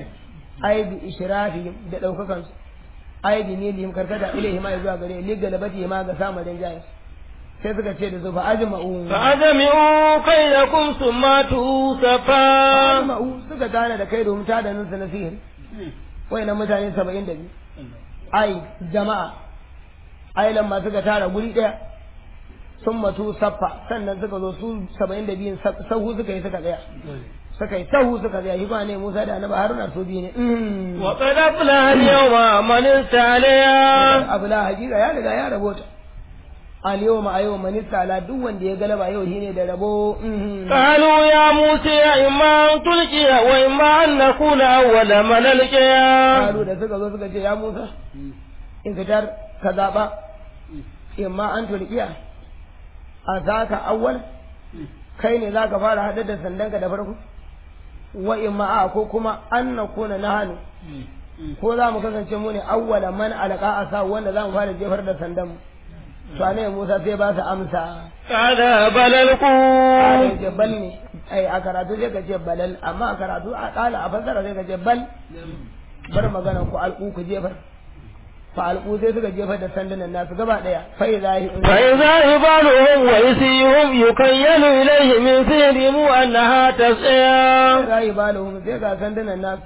ai bi ishrafi da daukakan su ai bi ne lim karkata ilaihi ma zuwa gare li galabati ma ga samu rinjaye sai suka ce da su fa ajma'u فأجمعوا كيدكم ثم أتوا صفا ajma'u suka gane da kai domin ta da nan su na sihiri wayannan mutane 72 ai jama'a ai lamma suka tara guri daya sun matu saffa sannan suka zo su 72 sahu suka yi suka tsaya suka yi sahu suka tsaya shi ba ne Musa da Annabi Haruna su biyu ne Mm. وقد أفلح اليوم من استعليا abu la hakika ya riga ya rabota al yawma a yau manista ala duk wanda ya galaba yau shine da rabo Mhm. قالوا يا موسى إما أن تلقي وإما أن نكون أول من ألقيا Kalu da suka zo suka ce ya Musa in fitar ka zaɓa imma an tulkiya a zaka awwal kai ne za ka fara haɗa da sandanka da farko wa imma a ko kuma an na kuna na hannu ko za mu kasance mu ne awwala man alqa asa wanda za mu fara jefar da sandan mu to ne Musa sai ba su amsa قال بل Ai, ألقوا ce bal ne ai a karatu sai ka ce balal amma a karatu a kala a fassara sai ka ce bal bar magana ku alƙu ku jefar fa alƙu sai suka jefar da sandunan nasu gaba ɗaya fa idza hi فإذا عبالهم ويسيهم يكيل إليه من سحرهم أنها تسعى rayi balahum sai ga sandunan nasu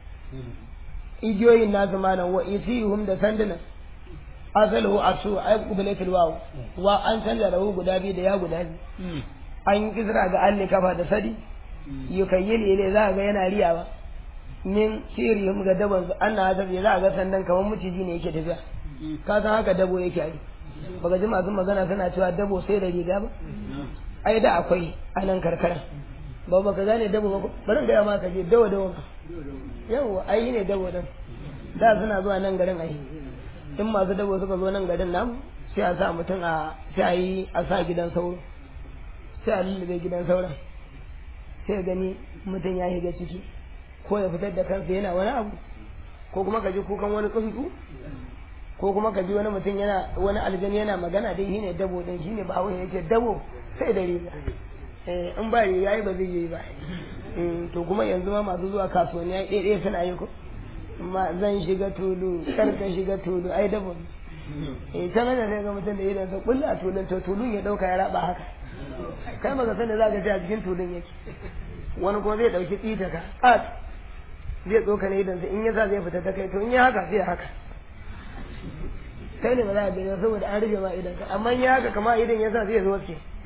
igiyoyin nasu malam wa isihum da sandunan asalu asu ay qublatul waw wa an canza da guda biyu da ya guda biyu an yi kisra ga alli kafa da sadi yukayyil ile za ga yana riyawa min sirihim ga daban su an na zabi za ga sandan kamar muciji ne yake tafiya ka san haka dabo yake yi baka ji masu magana suna cewa dabo sai da riga ba ai da akwai a nan karkara ba baka gane dabo ba ko bari in gaya ma ka je dawo dawo ka yawa ai ne dabo din da suna zuwa nan garin ai in masu dabo suka zo nan garin namu sai a sa mutum a sai a yi a sa gidan sauro sai a lullube gidan sauran sai gani mutum ya shiga ciki ko ya fitar da kansa yana wani abu ko kuma ka ji kukan wani tsuntsu ko kuma ka ji wani mutum yana wani aljani yana magana dai shine dabo din shine ba wai yake dabo sai da riga eh in ba riga yayi ba zai yi ba Mm, to kuma yanzu ma masu zuwa kasuwanni ai ɗaya suna yi ko amma zan shiga tulu kar ka shiga tulu ai dabo ne. eh ta nan sai ga mutum da idan sa kullu a tulun to tulun ya dauka ya raba haka kai maka sani za ka ji a cikin tulun yake wani kuma zai dauki tsita ka at zai tsoka ne idan in ya sa zai fita ta kai to in ya haka sai haka kai ne ba za a gani saboda an rufe ma idan ka amma in ya haka kama idan ya sa zai zo ce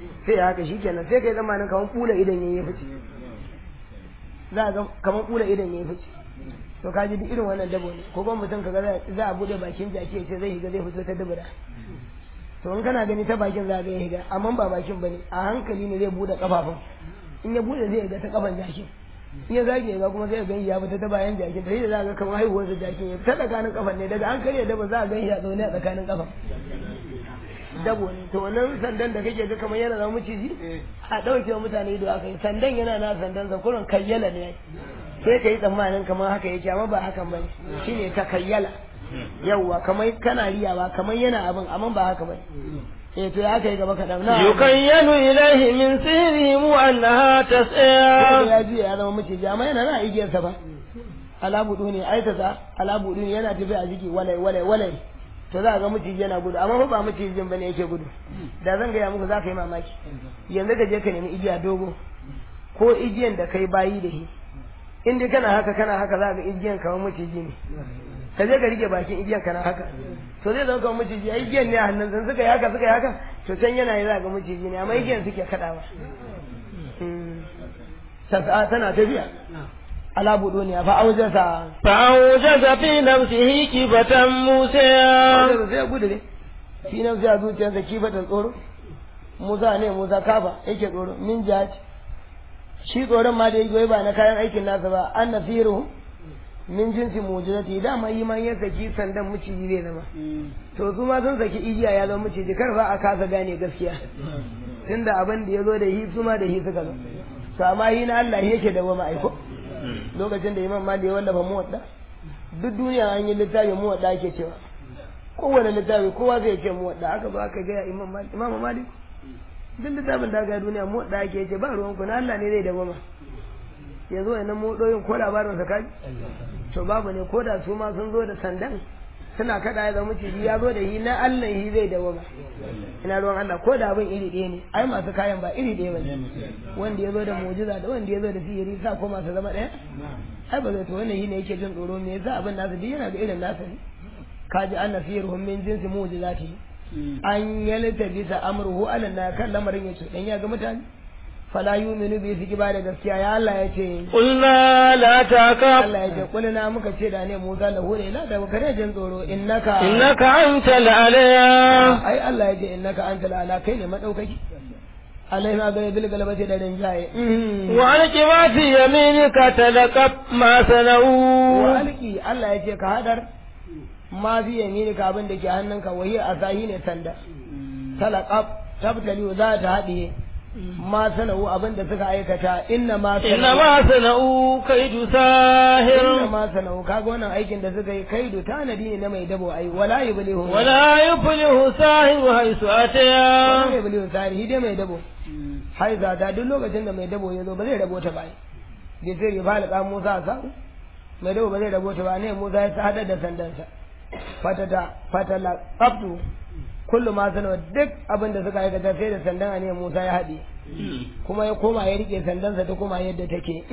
sai ya haka shikenan sai kai zamanin kamar kula idan yayi fice za ga kamar kula idan yayi fice to ka ji duk irin wannan dabo ne ko kuma mutum kaga za a bude bakin jaki ya ce zai higa zai fito ta dubura to in kana gani ta bakin za ga ya higa amma ba bakin bane a hankali ne zai bude kafafun in ya bude zai ga ta kafan jakin in ya zage ga kuma sai ya gani ya fita ta bayan jakin sai da za ga kamar haihuwar da jakin ya fita tsakanin kafan ne daga hankali ya daba za a gani ya zaune a tsakanin kafan dabo ne to wannan sandan da kake ga kamar yana zama maciji a ɗauke wa mutane ido aka yi sandan yana na sandan sa kurin kayyala ne sai ka yi tsammanin kamar haka yake amma ba hakan ba shine ta kayyala yawwa kamar kana riyawa kamar yana abin amma ba haka ba eh to ya kai gaba kaɗan na yukayyalu ilaihi min sihrihim annaha tas'a ya ji ya zama maciji amma yana na igiyarsa ba alabudu ne aikata alabudu ne yana tafiya a jiki walai walai walai to za a ga maciji yana gudu amma fa ba macijin bane yake gudu da zan gaya muku za ka yi mamaki yanzu ka je ka nemi igiya dogo ko igiyan da kai bayi da shi in dai kana haka kana haka za ka ga igiyan kamar maciji ne ka je ka rike bakin igiyan kana haka to zai zama kamar maciji a igiyan ne a hannun sun suka yi haka suka yi haka to can yana yi za ga maciji ne amma igiyan suke kaɗawa tana tafiya ala buduniya fa aujasa fa aujasa fi nafsihi kibatan musa aujasa sai gudu ne fi nafsi a zuciyarsa kibatan tsoro musa ne musa kafa yake tsoro min jaji shi tsoron ma da yake ba na kayan aikin nasa ba an nasiru min jinsi mujizati dama yi man ya saki sandan miciji zai zama to su ma sun saki igiya ya zama miciji kar ba a kasa gane gaskiya tunda abin da ya zo da hi su ma da hi suka zo to amma hi na Allah yake da wa ma'aiko lokacin da imam mali ya wallafa muwadda duk duniya an yi littafin muwadda ake cewa kowane littafi kowa zai ce muwadda aka zo aka gaya imam mali imam mali duk littafin da aka duniya muwadda ake ce ba ruwan ku na Allah ne zai dawama yanzu wannan modoyin ko labarin sa kaji to babu ne ko da su ma sun zo da sandan suna kada ya zama ciji ya zo da yi na Allah yi zai dawama ina ruwan Allah ko da abin iri ɗaya ne ai masu kayan ba iri ɗaya bane wanda ya zo da mujiza da wanda ya zo da sihiri sa ko masu zama ɗaya ai ba zai to wannan yi ne yake jin tsoro me yasa abin nasu duk yana ga irin nasa ne kaji anna sihiruhum min jinsi mujizati an yalta bisa amruhu ala na kan lamarin yace dan ya ga mutane fala yuminu bi su ba da gaskiya ya Allah ya ce qulna la takaf Allah ya ce kulna muka ce da ne Musa da hure la da kare jin tsoro innaka innaka antal alaya ai Allah ya ce innaka antal ala kai ne madaukaki alai ma gare bil galabati da rinjaye wa alqi ma fi yaminika talaqab ma sanau wa alqi Allah ya ce ka hadar ma fi yaminika abin da ke hannunka wahi asahi ne sanda talaqab tabtali za ta haɗiye ma sana'u abin da suka aikata inna ma inna ma sana'u kaidu sahir inna ma sana'u kaga wannan aikin da suka yi kaidu tanadi ne na mai dabo ai wala yublihu wala yuflihu sahir haisu wala ataya yublihu sahir dai mai dabo haiza ta duk lokacin da mai dabo ya zo ba zai rabo ta ba da sai ya falaka Musa sa mai dabo ba zai rabo ta ba ne Musa ya hada da sandansa fatata fatala qabdu kullu ma sanawa duk abin da suka aikata sai da sandan ne Musa ya haɗe kuma ya koma ya rike sandansa ta koma yadda take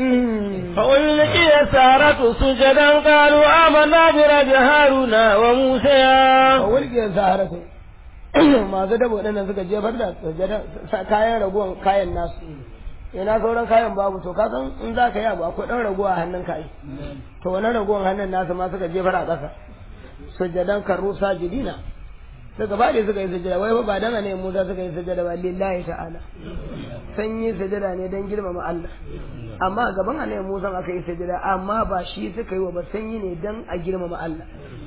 فألقي السحرة سجدا قالوا آمنا برب هارون وموسى a wulgiyar saharatu masu dabo ɗannan suka jefar da sujada sa- kayan raguwan kayan nasu ina sauran kayan babu to ka san in za ka yi abu akwai ɗan raguwa a hannun kayi to wani raguwan hannun nasu ma suka jefar a ƙasa sujadan karru sajidina suka bade suka yi sujada wai fa ba dan ne Musa suka yi sujada ba lillahi ta'ala sun yi sujada ne dan girmama Allah amma gaban annabi Musa aka yi sujada amma ba shi suka yi wa ba sun yi ne dan a girmama Allah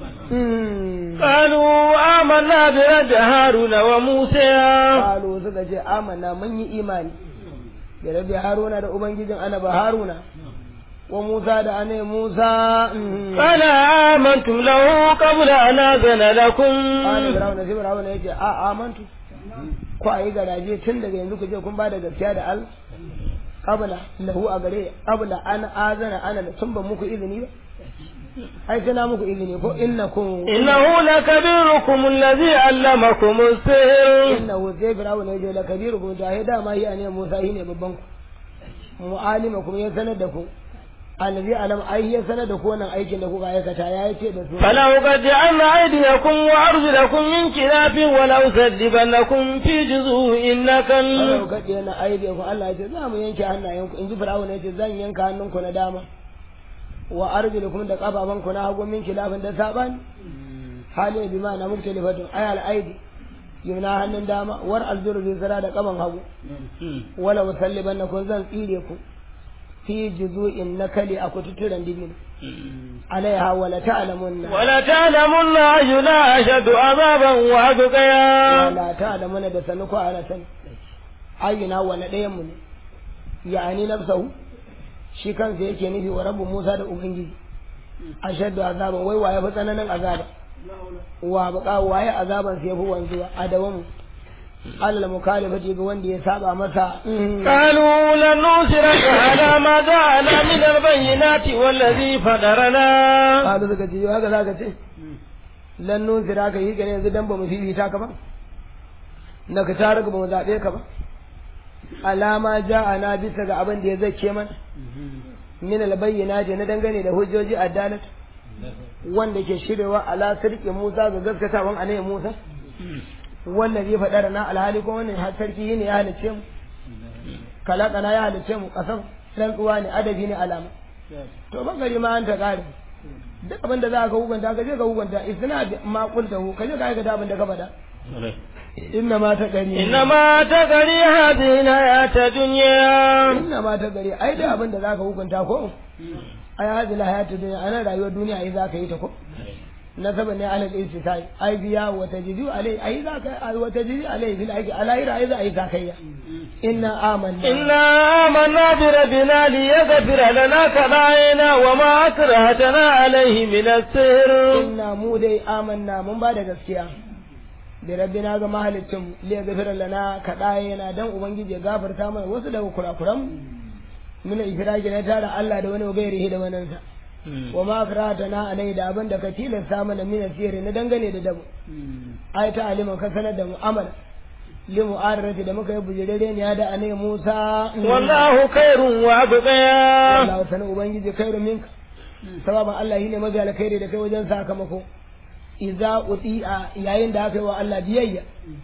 قالوا آمنا برب هارون وموسى Kalu suka ce amana mun yi imani da rabi Haruna da ubangijin anaba Haruna wa Musa da anai Musa قال آمنتم له قبل أن أذن لكم Ani Firawuna sai Firawuna ya ce a amantu ko a yi garaje tun daga yanzu ku je kun ba da gaskiya da Allah qabla lahu a gare qabla an azana ana da sun ban muku izini ba ai sai na muku izini ko innakum إنه لكبيركم الذي علمكم السحر innahu sai Firawuna ya ce la kabirukum ta dama yi ne Musa yi ne babban ku mu'alimakum ya sanar da ku allazi alam ai ya sanar da ku wannan aikin da kuka aikata ya ce da su فلأقطعن أيديكم وأرجلكم من خلاف ولأصلبنكم في جذوع Allah النخل ka ce na aide ku Allah ya ce za mu yanke hannayenku in ji fir'auna ya ce zan yanka hannunku na dama wa arjulukum da kafafanku na hagu min kilafin da saban hali bi ma na muktalifatun ayal aidi yumna hannun dama war aljuru bi zira da kaban hagu wala usallibannakum zan tsire ku fi juzu'in nakali a kututturen dibin alaiha wala ta'lamunna ولتعلمن أينا أشد عذابا وأبقيا wala ta'lamuna da sanu ko ana sani ayyuna wala ɗayan mu ne ya'ani nafsahu shi kansa yake nufi wa rabbu Musa da ubangiji ashaddu azaban wai waye fi tsananin azaba wa baka waye azaban sai fi wanzuwa adawamu alal mukhalifati ga wanda ya saba masa قالوا لن نؤثرك على ما جاءنا من البينات والذي فطرنا qalu suka ce haka zaka ce lan nusira ka yi gane yanzu dan ba mu fifita ka ba na ka tare ba mu zabe ka ba alama ja'ana bisa ga abin da ya zake mana min albayyinati na dangane da hujjoji adalat wanda ke shirewa ala sirki Musa ga gaskatawan annabi Musa wannan zai faɗa na alhali ko wannan har sarki ne ya halice mu kalakana ya halice mu kasam rantsuwa ne adabi ne alama to ban gari ma an ta kare duk abin da za ka hukunta ka je ka hukunta isna ma kunta hu ka je ka aikata abin da ka faɗa inna ma ta gari إنما تقري هذه الحياة الدنيا inna ma ta gari ai da abin da za ka hukunta ko ai hadhihi hayatu dunya ana rayuwar duniya ai za ka yi ta ko nasaba ne alal istisai ai biya wa tajidi alai ai za ka ai wa tajidi alai bil aiki alai ai za ai za ka yi inna amanna إنا آمنا بربنا ليغفر لنا خطايانا وما أكرهتنا عليه من السحر inna mu dai amanna mun ba da gaskiya da rabbina ga mahalicin li gafira lana kaɗaye yana dan ubangiji ya gafarta mana wasu daga kurakuran mu min ifraki na tara Allah da wani gairi da wannan sa wa ma na alai da abin da ka tilasta mana min asiri na dangane da dabu ai ta aliman ka sanar da mu'amala li mu'arrati da muka yi bujirere ne da anai Musa والله خير وأبقيا Allah sanin ubangiji khairu minka sababan Allah shine mafi alkhairi da kai wajen sakamako idza uti'a yayin da aka yi wa Allah biyayya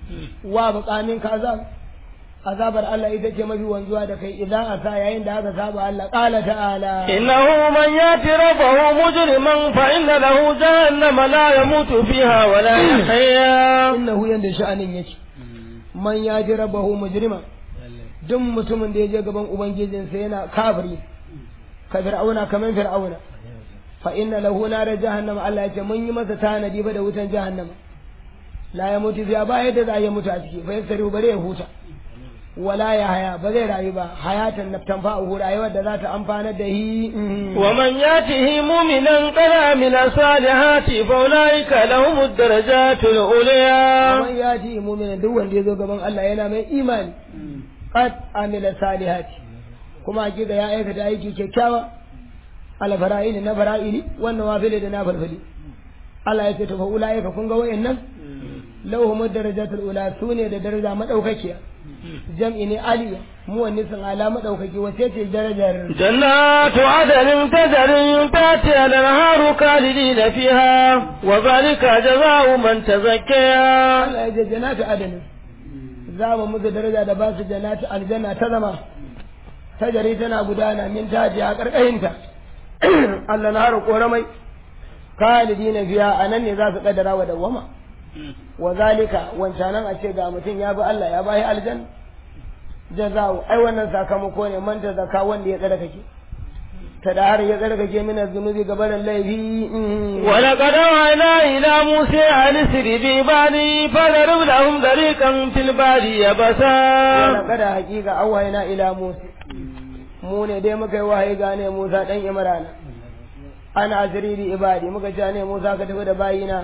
wa buƙamin ka azab azabar Allah ita ce mafi wanzuwa da kai idan asa yayin da aka saba Allah qala ta'ala إنه من يأت ربه مجرما فإن له جهنم لا يموت فيها ولا يحيا innahu yanda sha'anin yake man ya ji rabahu mujrima duk mutumin da ya je gaban ubangijinsa yana kafiri ka fir'auna kaman fir'auna fa inna lahu nar jahannama Allah ya ce mun yi masa tanadi ba da wutan jahannama la ya mutu fiya ba yadda za ya mutu a ciki fa yasari bare ya huta wala ya haya ba zai rayu ba hayatan naftan fa'uhu rayuwar da za ta amfanar da hi ومن يأته مؤمنا قد عمل الصالحات فأولئك لهم الدرجات العليا man ya ji mu'minin duk wanda ya zo gaban Allah yana mai imani qad amila salihati kuma hakika ya aikata aiki kyakkyawa ala fara'ili na fara'ili wannan wafili da na farfali Allah ya ce to fa ulaika kun ga wayannan lahum darajatul ula sune da daraja madaukakiya jam'i ne aliya mu wani sun ala madaukaki wace ce darajar جنات عدن تجري من تحتها الأنهار خالدين فيها وذلك جزاء من تزكى Allah ya ce jannatu adani za mu musu daraja da ba su jannatu aljanna ta zama tajari tana gudana min taji a karkashinta Allah na haru koramai khalidina fiha anan ne za su kaddara wa dawama wa zalika wancanan a ce ga mutum ya bi Allah ya bayi aljanna jaza'u ai wannan sakamako ne man ta zaka wanda ya tsara kake ta da har ya tsara kake mina zunubi gabanin laifi ولقد أوحينا إلى موسى أن اسر بعبادي فضرب لهم طريقا في البحر يبسا wala kada hakika awhayna ila Musa mu ne dai muka yi wahayi gane Musa dan Imrana ana asiri bi ibadi muka ce ne Musa ka tafi da bayina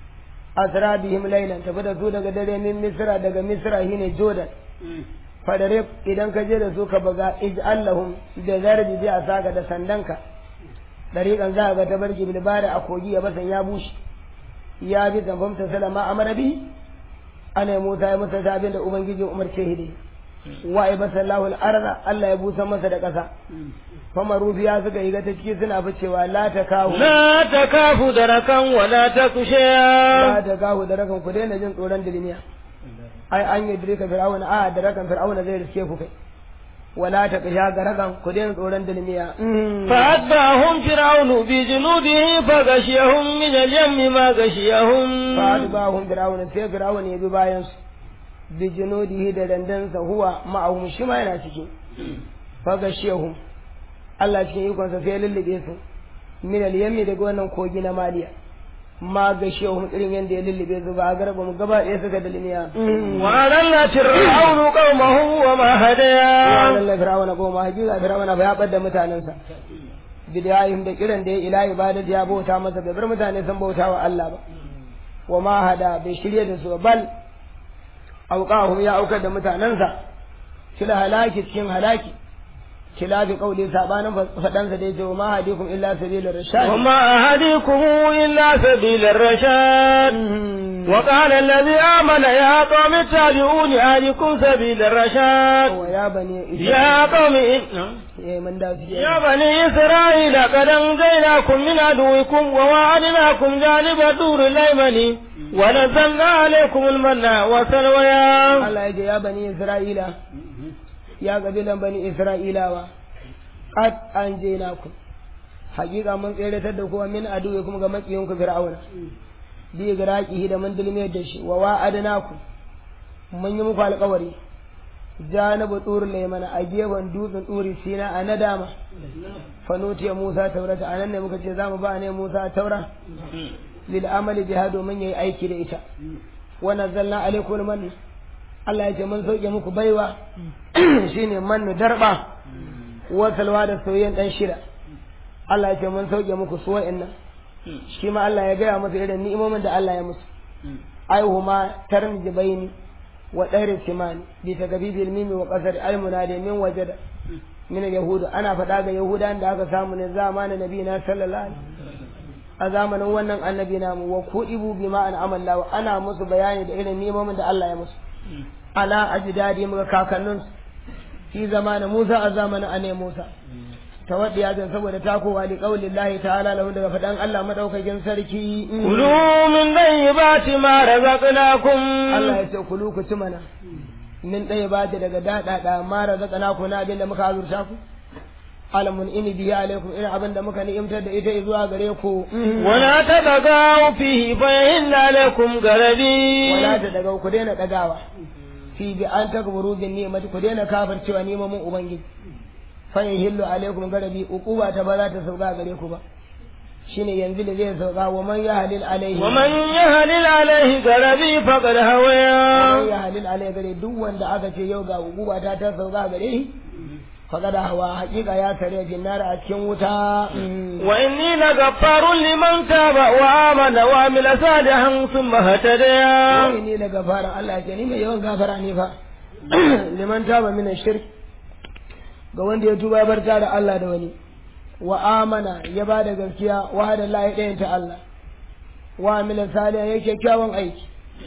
asra bihim laylan tafi da su daga dare min Misra daga Misra shine Jordan fadare idan ka je da su ka baga ij'allahum da zarbi bi asaka da sandanka dariƙan za ga ta barki bil bari a kogi ya basan ya bushe ya bi zamfam ta salama amara bi ana Musa ya masa abin da ubangiji umarce shi dai wa ibasallahu al-arda Allah ya busa masa da ƙasa fama rufiya suka yi ga ta ciki suna ficewa la ta kawo لا تكاف دركا ولا تخشى la ta kawo da rakan ku daina jin tsoron dilmiya ai an yi dirka fir'auna a da rakan fir'auna zai riske ku kai wala ta kasha ga rakan ku daina tsoron dilmiya فأتبعهم فرعون بجنوده فغشيهم من اليم ما غشيهم fa'adbahum fir'auna sai fir'auna ya bi bayan su bi junudihi da dandansa huwa ma'ahum shi ma yana ciki fa gashiyahum Allah cikin ikonsa sai ya lullube su min al-yammi daga wannan kogi na maliya ma gashiyahum irin yanda ya lullube su ba a garba mu gaba ɗaya suka dalmiya وأضل فرعون قومه وما هدى Allah fir'auna ko ma hakika fir'auna ba ya bar da mutanensa bidayahim da kiran da ya ila ibadati ya bauta masa bai bar mutane sun bauta wa Allah ba wa ma hada bai shirye da su ba, bal auqahum ya aukar da mutanensa kila halaki cikin halaki kila bi qauli sabanin fadansa da yace wa ma hadikum illa sabilar rashad وما أهديكم إلا سبيل الرشاد وقال الذي آمن يا قوم اتبعون أهلكم سبيل الرشاد wa ya bani يا قوم إن... eh man da su يا بني إسرائيل قد أنجيناكم من عدوكم وواعدناكم جانب الدور الأيمن ونزلنا عليكم المن والسلوى Allah ya ce ya bani Isra'ila ya kabilan bani Isra'ilawa qad anjaynakum hakika mun tseratar da kowa min aduwe kuma ga makiyinku fir'auna bi garaqihi da mun dulmiyar da shi wa wa'adnakum mun yi muku alƙawari janabu turul laymana a gefen dutsen turi sina a nadama fanutiya Musa taurata anan ne muka ce zamu ba ne Musa taura lil amali biha domin yayi aiki da ita wa nazzalna alaikum man Allah ya ce mun sauke muku baiwa shine mannu darba wa salwa da soyayyen dan shida Allah ya ce mun sauke muku su wa'annan shi ma Allah ya gaya masa irin ni'imomin da Allah ya musu aihuma tarmi baini wa ɗairin simani bi ta gabi bil mimi wa ƙasar almuna da min waje da min yahudu ana faɗa ga yahudan da aka samu ne zamanin nabi na sallallahu alaihi a zamanin wannan annabi namu wa kudibu bima an amalla ana musu bayani da irin nemomin da Allah ya musu ala ajdadi muka kakannin fi zamanin Musa a zamanin ane Musa tawaddi ya zan saboda takowa li qaulin Allah ta'ala lahu daga faɗan Allah madaukakin sarki كلوا من طيبات ما رزقناكم Allah ya ce kulu ku ci mana min ɗaya ba ta daga daɗaɗa mara zaƙana ku na abin da muka azurta ku alamun ini biya alaikum irin abin da muka ni'imtar da ita zuwa gare ku ولا تبغوا فيه فإن عليكم غربي wala ta daga ku daina ɗagawa fi bi an takburu bin ni'mati ku daina kafircewa neman ubangiji fa yahillu alaikum garabi uquba ta ba za ta sauka gare ku ba shine yanzu da zai sauka wa man yahlil alaihi ومن يهلل عليه غربي فقد هوى man yahlil alaihi gare duk wanda aka ce yau ga uquba ta ta sauka gare shi faqad hawa haƙiƙa ya tare jinnar a cikin wuta وإني لغفار لمن تاب وآمن وعمل صالحا ثم اهتدى wani ne da gafara Allah ce ni mai yawan gafara ne fa liman taba min shirk ga wanda ya tuba bar da Allah da wani wa amana ya ba da gaskiya wa hada Allah ya ɗayan ta Allah wa amila salih ya kyakkyawan aiki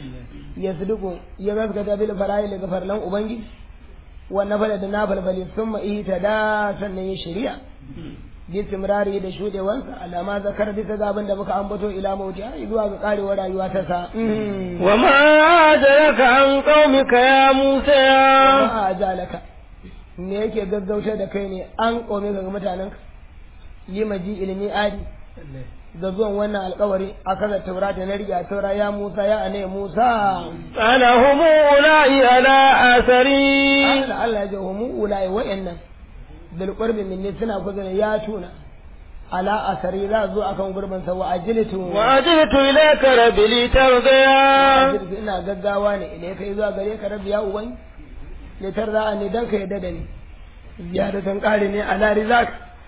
ya suduku ya gaskata bil fara'i daga farlan ubangiji wa nafala da nafalfali summa ihta da sannan ya shari'a bi timrari da shudewansa alama zakar bisa ga abin da muka ambato ila mauti har zuwa ga karewar rayuwa ta sa وما أدرك عن قومك يا موسى ma a jalaka me yake gaggauta da kai ne an kome ga mutanenka yi maji ilimi adi da zuwan wannan alkawari a kaza taurata na riga taura ya musa ya ane musa قال هم أولئك على أثري Allah Allah ya ji humu ulai wa'annan bil qurbi minni suna kusa da ya tuna ala asari za zo akan gurbin sa wa ajilitu وأجلت إليك ربي لترضى ajilitu ina gaggawa ne ile kai zuwa gare ka rabbi ya uban litar za a ne dan ka yadda da ni ziyadatan kare ne ala rizak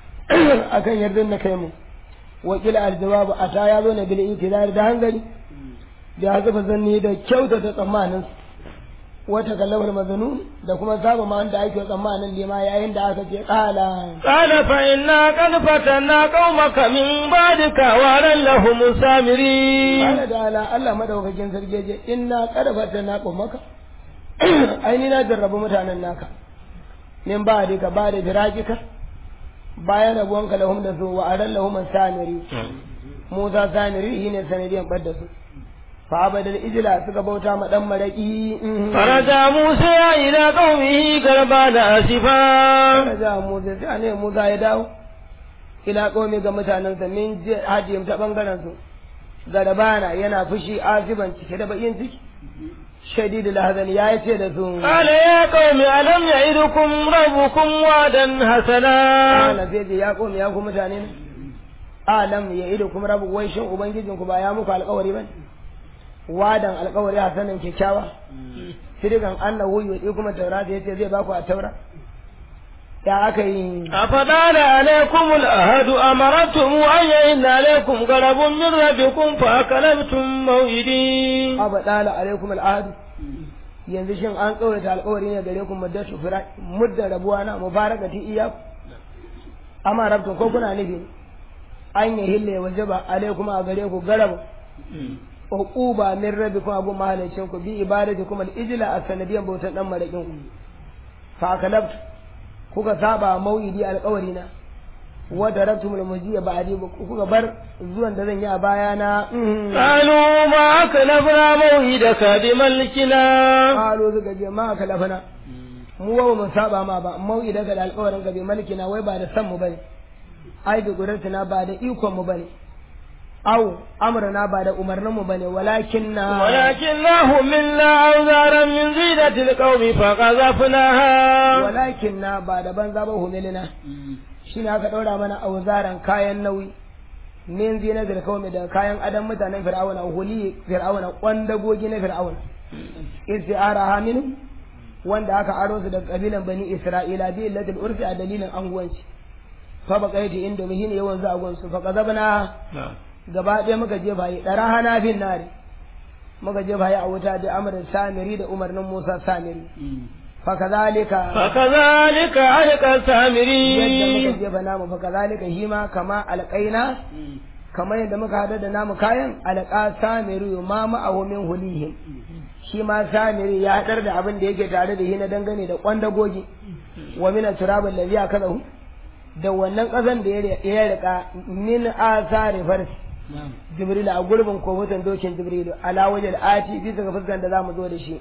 akan yardin da kai mu wakil aljawabu a ta ya zo na bil intizar da hanzari da ya zuba zanni da kyautata tsammanin wata kallamar mazanun da kuma saba ma wanda ake tsammanin lima yayin da aka ce kala قال فإنا قد فتنا قومك من بعدك وأرى لهم السامرين kala da ala Allah madaukakin sarki je inna karfata na maka ai ni na jarrabu mutanen naka min ba da ka ba da firajika bayan rabuwanka lahum da su wa aran lahum samiri Musa samiri shine sanadiyan bar da su fa abadal ijla suka bauta ma dan maraki فرجع موسى إلى قومه غربان آسفا Raja Musa sai ne Musa ya dawo ila qaumi ga mutanensa min hajiyim ta bangaren su garabana yana fushi asiban cike da bakin ciki shadidul hazan ya ce da su قال يا قوم ألم يعدكم ربكم وعدا حسنا Ana zai ce ya komi ya ku mutane ne. Alam ya ido kuma rabu wai shin ubangijin ku ba ya muku alƙawari ba Wadan alƙawari a sanin kyakkyawa. Sirigan annahu yudi kuma taura da yace zai baku a taura. Ya aka yi أفضل عليكم الأهد أمرتم أن يئن عليكم غضب من ربكم فأكلمتم موعدي abadala alaikum al'adu. Yanzu shin an tsawaita alƙawari ne gare ku muddatu fira muddan rabuwa na mubarakati iyaku. Amma rabtun ko kuna nufi an yi hille wajaba alaikum a gare ku garabu. uquba min rabbikum abu mahalicin ku bi ibadatikum al-ijla a sanadiyan bautan dan marakin ku fa kalabtu kuka saba mau'idi alƙawari na wa darabtum al-mujiya ba'di kuka bar zuwan da zan yi a baya na قالوا ما أكلفنا موعدك بملكنا qalu suka je ma kalafana mu ba mu saba ma ba mau'idaka da alƙawarin ka bi malkina wai ba da san mu bane ai bi gudartina ba da ikon mu bane au amrana ba da umarnin mu bane walakin na ولكنه منا أوزارا من زينة القوم فقذفناها walakin na ba da banza ba humilina shi ne aka ɗaura mana auzaran kayan nauyi min zina da kawai da kayan adam mutanen fir'auna huli fir'auna kwandagogi na fir'auna isti'ara haminu wanda aka aro su daga kabilan bani isra'ila bi illatil urfi a dalilin anguwanci fa baqaiti inda muhin yawan za gonsu fa qazabna gaba ɗaya muka jefa yi ɗara hana fin nare muka jefa yi a wuta da amrin samiri da umarnin musa samiri fa kazalika فكذلك علق yadda muka السامري jefa namu fa kazalika shi ma kama alƙaina kamar yadda muka hada da namu kayan alƙa samiru ma ma'ahu min hulihim shi ma samiri ya hadar da abin da yake tare da shi na dangane da kwandagogi wa min turab allazi akalahu da wannan ƙasan da ya rika min asari farsi jibril a gurbin kofutan dokin jibril ala wajal ati bisa ga fuskan da zamu zo da shi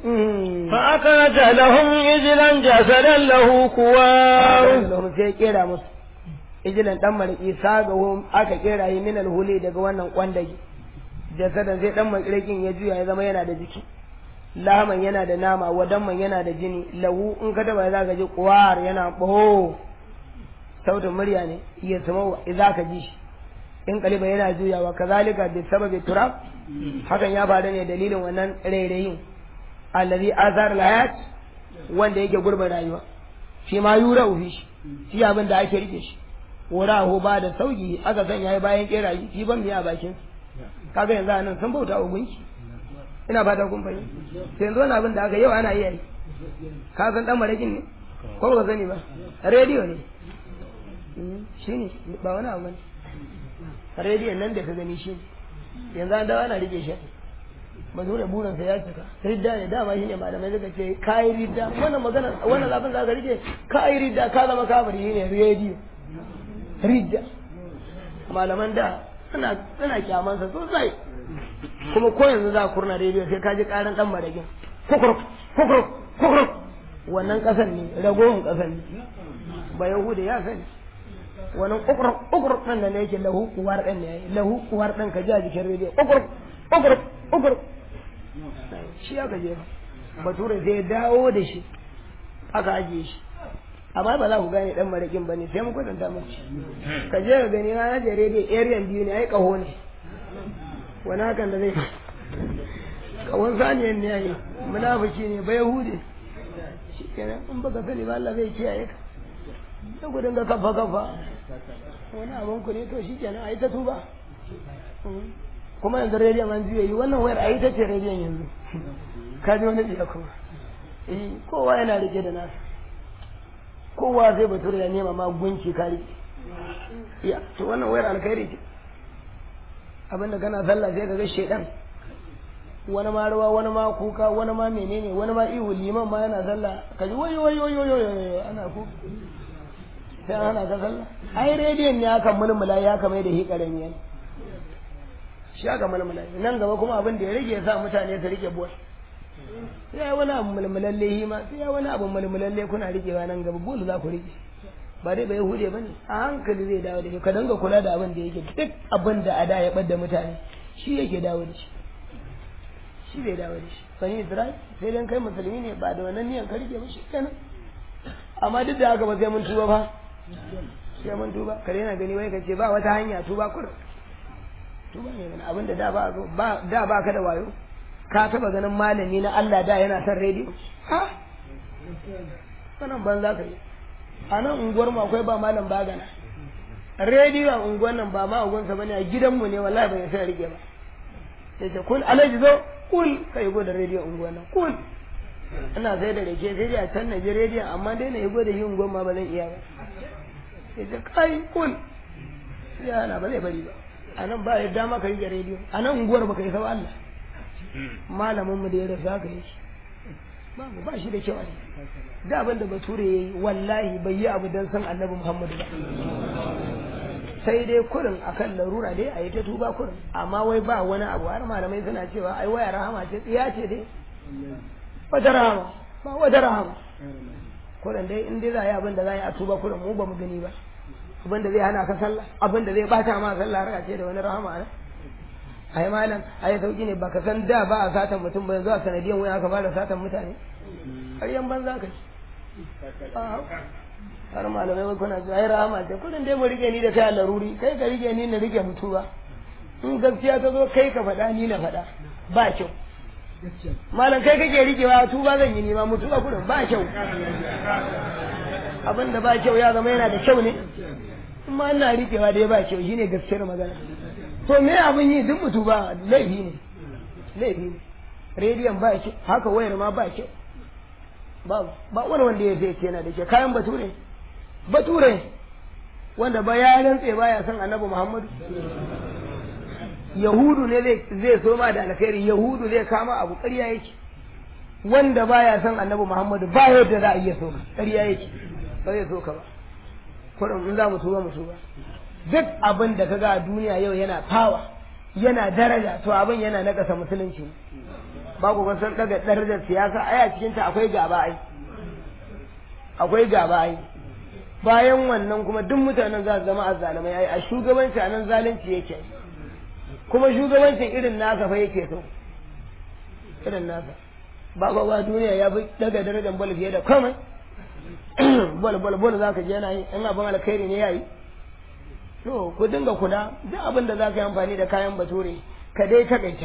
فأخرج لهم إجلا جسدا له كوار lahum sai ya kera musu ijilan dan mariki sagahum aka kera yi min alhuli daga wannan kwandage jasadan sai dan marikin ya juya ya zama yana da jiki laman yana da nama wadanman yana da jini lahu in ka taba za ka ji kuwar yana boho sautin murya ne iya sama za ka ji shi in kaliba yana juyawa kazalika bi sababi turab hakan ya faru ne dalilin wannan rairayin allazi azar layat wanda yake gurbin rayuwa shi ma yura ufi shi shi abin da ake rike shi wurahu ba da sauki aka sanya ya bayan kerayi shi ban miya a bakin kaga yanzu anan sun bauta wa gunki ina fata kun fahimta sai yanzu wani abin da aka yau ana iya yi ka san dan marakin ne ko ba ka sani ba rediyo ne shi ne ba wani abu ne rediyon nan da ka gani shi ne yanzu an dawo ana rike shi ba dole burinsa ya cika ridda ne dama shi ne malamai suka ce kayi ridda wannan magana wannan zafin za ka rike kayi ridda ka zama kafiri shi ne rediyo ridda malaman da suna suna kyamansa sosai kuma ko yanzu za a kurna rediyo sai ka ji karan dan maragin kukuruk kukuruk kukuruk wannan kasan ne ragowar kasan ne ba yahuda ya sani wannan kukuruk kukuruk ɗin da ne yake lahu kuwar ɗin ne yayi lahu kuwar ɗin ka ji a jikin rediyo kukuruk kukuruk kukuruk shi aka je bature sai ya dawo da shi aka ajiye shi amma ba za ku gane dan marakin bane sai mu kwatanta muku ka je ka gani na je rediyo area biyu ne ai kaho ne wani hakan da zai kawon saniyan ne yayi munafiki ne ba yahudi shi kenan in baka sani ba Allah zai kiyaye ka sai ku dinga kafa kafa wani abin ku ne to shi kenan ai ta tuba kuma yanzu rediyon an juya yi wannan wayar ai ta ce rediyon yanzu ka ji wani biya kuma eh kowa yana rike da nasa kowa zai bature ya nema ma gunki ka rike ya to wannan wayar alkhairi ce abinda kana sallah sai ka ga shedan wani ma rawa wani ma kuka wani ma menene wani ma ihu liman ma yana sallah ka ji wai wai wai wai ana ku sai ana ka sallah ai rediyon ne aka mulmula ya kama da hikarin yan shi aka mulmula nan gaba kuma abin da ya rage ya sa mutane su rike buwa sai wani abu mulmulalle hi ma sai wani abu mulmulalle kuna rikewa nan gaba bulu za ku rike ba dai bai hude ba ne a hankali zai dawo da shi ka danga kula da abin da yake duk abin da a da ya ɓadda mutane shi yake dawo da shi shi zai dawo da shi bani isra'il sai dan kai musulmi ne ba da wannan niyan ka rike ba shi kenan amma duk da haka ba sai mun tuba ba sai mun tuba kare yana gani wai ka ce ba wata hanya tuba kurin tuba ne mana abin da da ba ba da ba ka da wayo ka taba ganin malami na Allah da yana son rediyo ha sanan ban za ka yi a nan unguwar mu akwai ba malam bagana rediyo a unguwar nan ba ma unguwarsa bane a gidanmu ne wallahi ban sai rike ba sai ce kul alaji zo kul kai go da rediyo unguwar nan kul ina sai da rake sai dai a can na ji rediyon amma dai na yi go da shi unguwar ma ba zan iya ba sai ce kai kul sai ana ba zai bari ba a nan ba yadda ma ka rike rediyo a nan unguwar ba ka yi sau Allah malamin mu da ya rasu haka yake babu ba shi da kyau ne da abin da bature ya yi wallahi bai yi abu don san annabi muhammadu ba sai dai kurin akan larura dai a yi ta tuba kurin amma wai ba wani abu har malamai suna cewa ai waya rahama ce tsiya ce dai wata rahama ba wata rahama kurin dai in dai za a yi abin da za a yi a tuba kurin mu ba mu gani ba abin da zai hana ka sallah abin da zai bata ma sallah har ce da wani rahama ne ai malam ai sauki ne baka san da ba a satan mutum ba yanzu a sanadiyan wani aka fara satan mutane ƙaryan banza ka har malamai wai kuna ai rahama ce kudin dai mu rike ni da kai a laruri kai ka rike ni na rike mutu ba in gaskiya ta zo kai ka faɗa ni na faɗa ba kyau malam kai kake rikewa tuba zan yi nima mutu ba kudin ba kyau abin da ba kyau ya zama yana da kyau ne amma ina rikewa dai ba kyau shine gaskiyar magana to me abin yi duk mutu ba laifi ne laifi ne rediyon ba kyau haka wayar ma ba kyau ba ba wani wanda ya zai yana da ke kayan bature bature wanda ba ya rantse baya son annabi muhammadu yahudu ne zai so ma da alkhairi yahudu zai kama abu ƙarya yake wanda baya son annabi muhammadu ba yadda za a iya so ƙarya yake ba zai so ka ba kurin in za mu tuba mu tuba duk abin da kaga a duniya yau yana fawa yana daraja to abin yana nakasa musulunci ba ku san daga darajar siyasa ai a cikin ta akwai gaba ai akwai gaba ai bayan wannan kuma duk mutanen za su zama azzalumai ai a shugabanci a nan zalunci yake kuma shugabancin irin nasa fa yake so irin nasa ba ba ba duniya ya fi daga darajar bol fiye da komai bol bol bol za ka je yana yi in abin alkhairi ne ya yi to ku dinga kula duk abin da za ka yi amfani da kayan bature ka dai takaita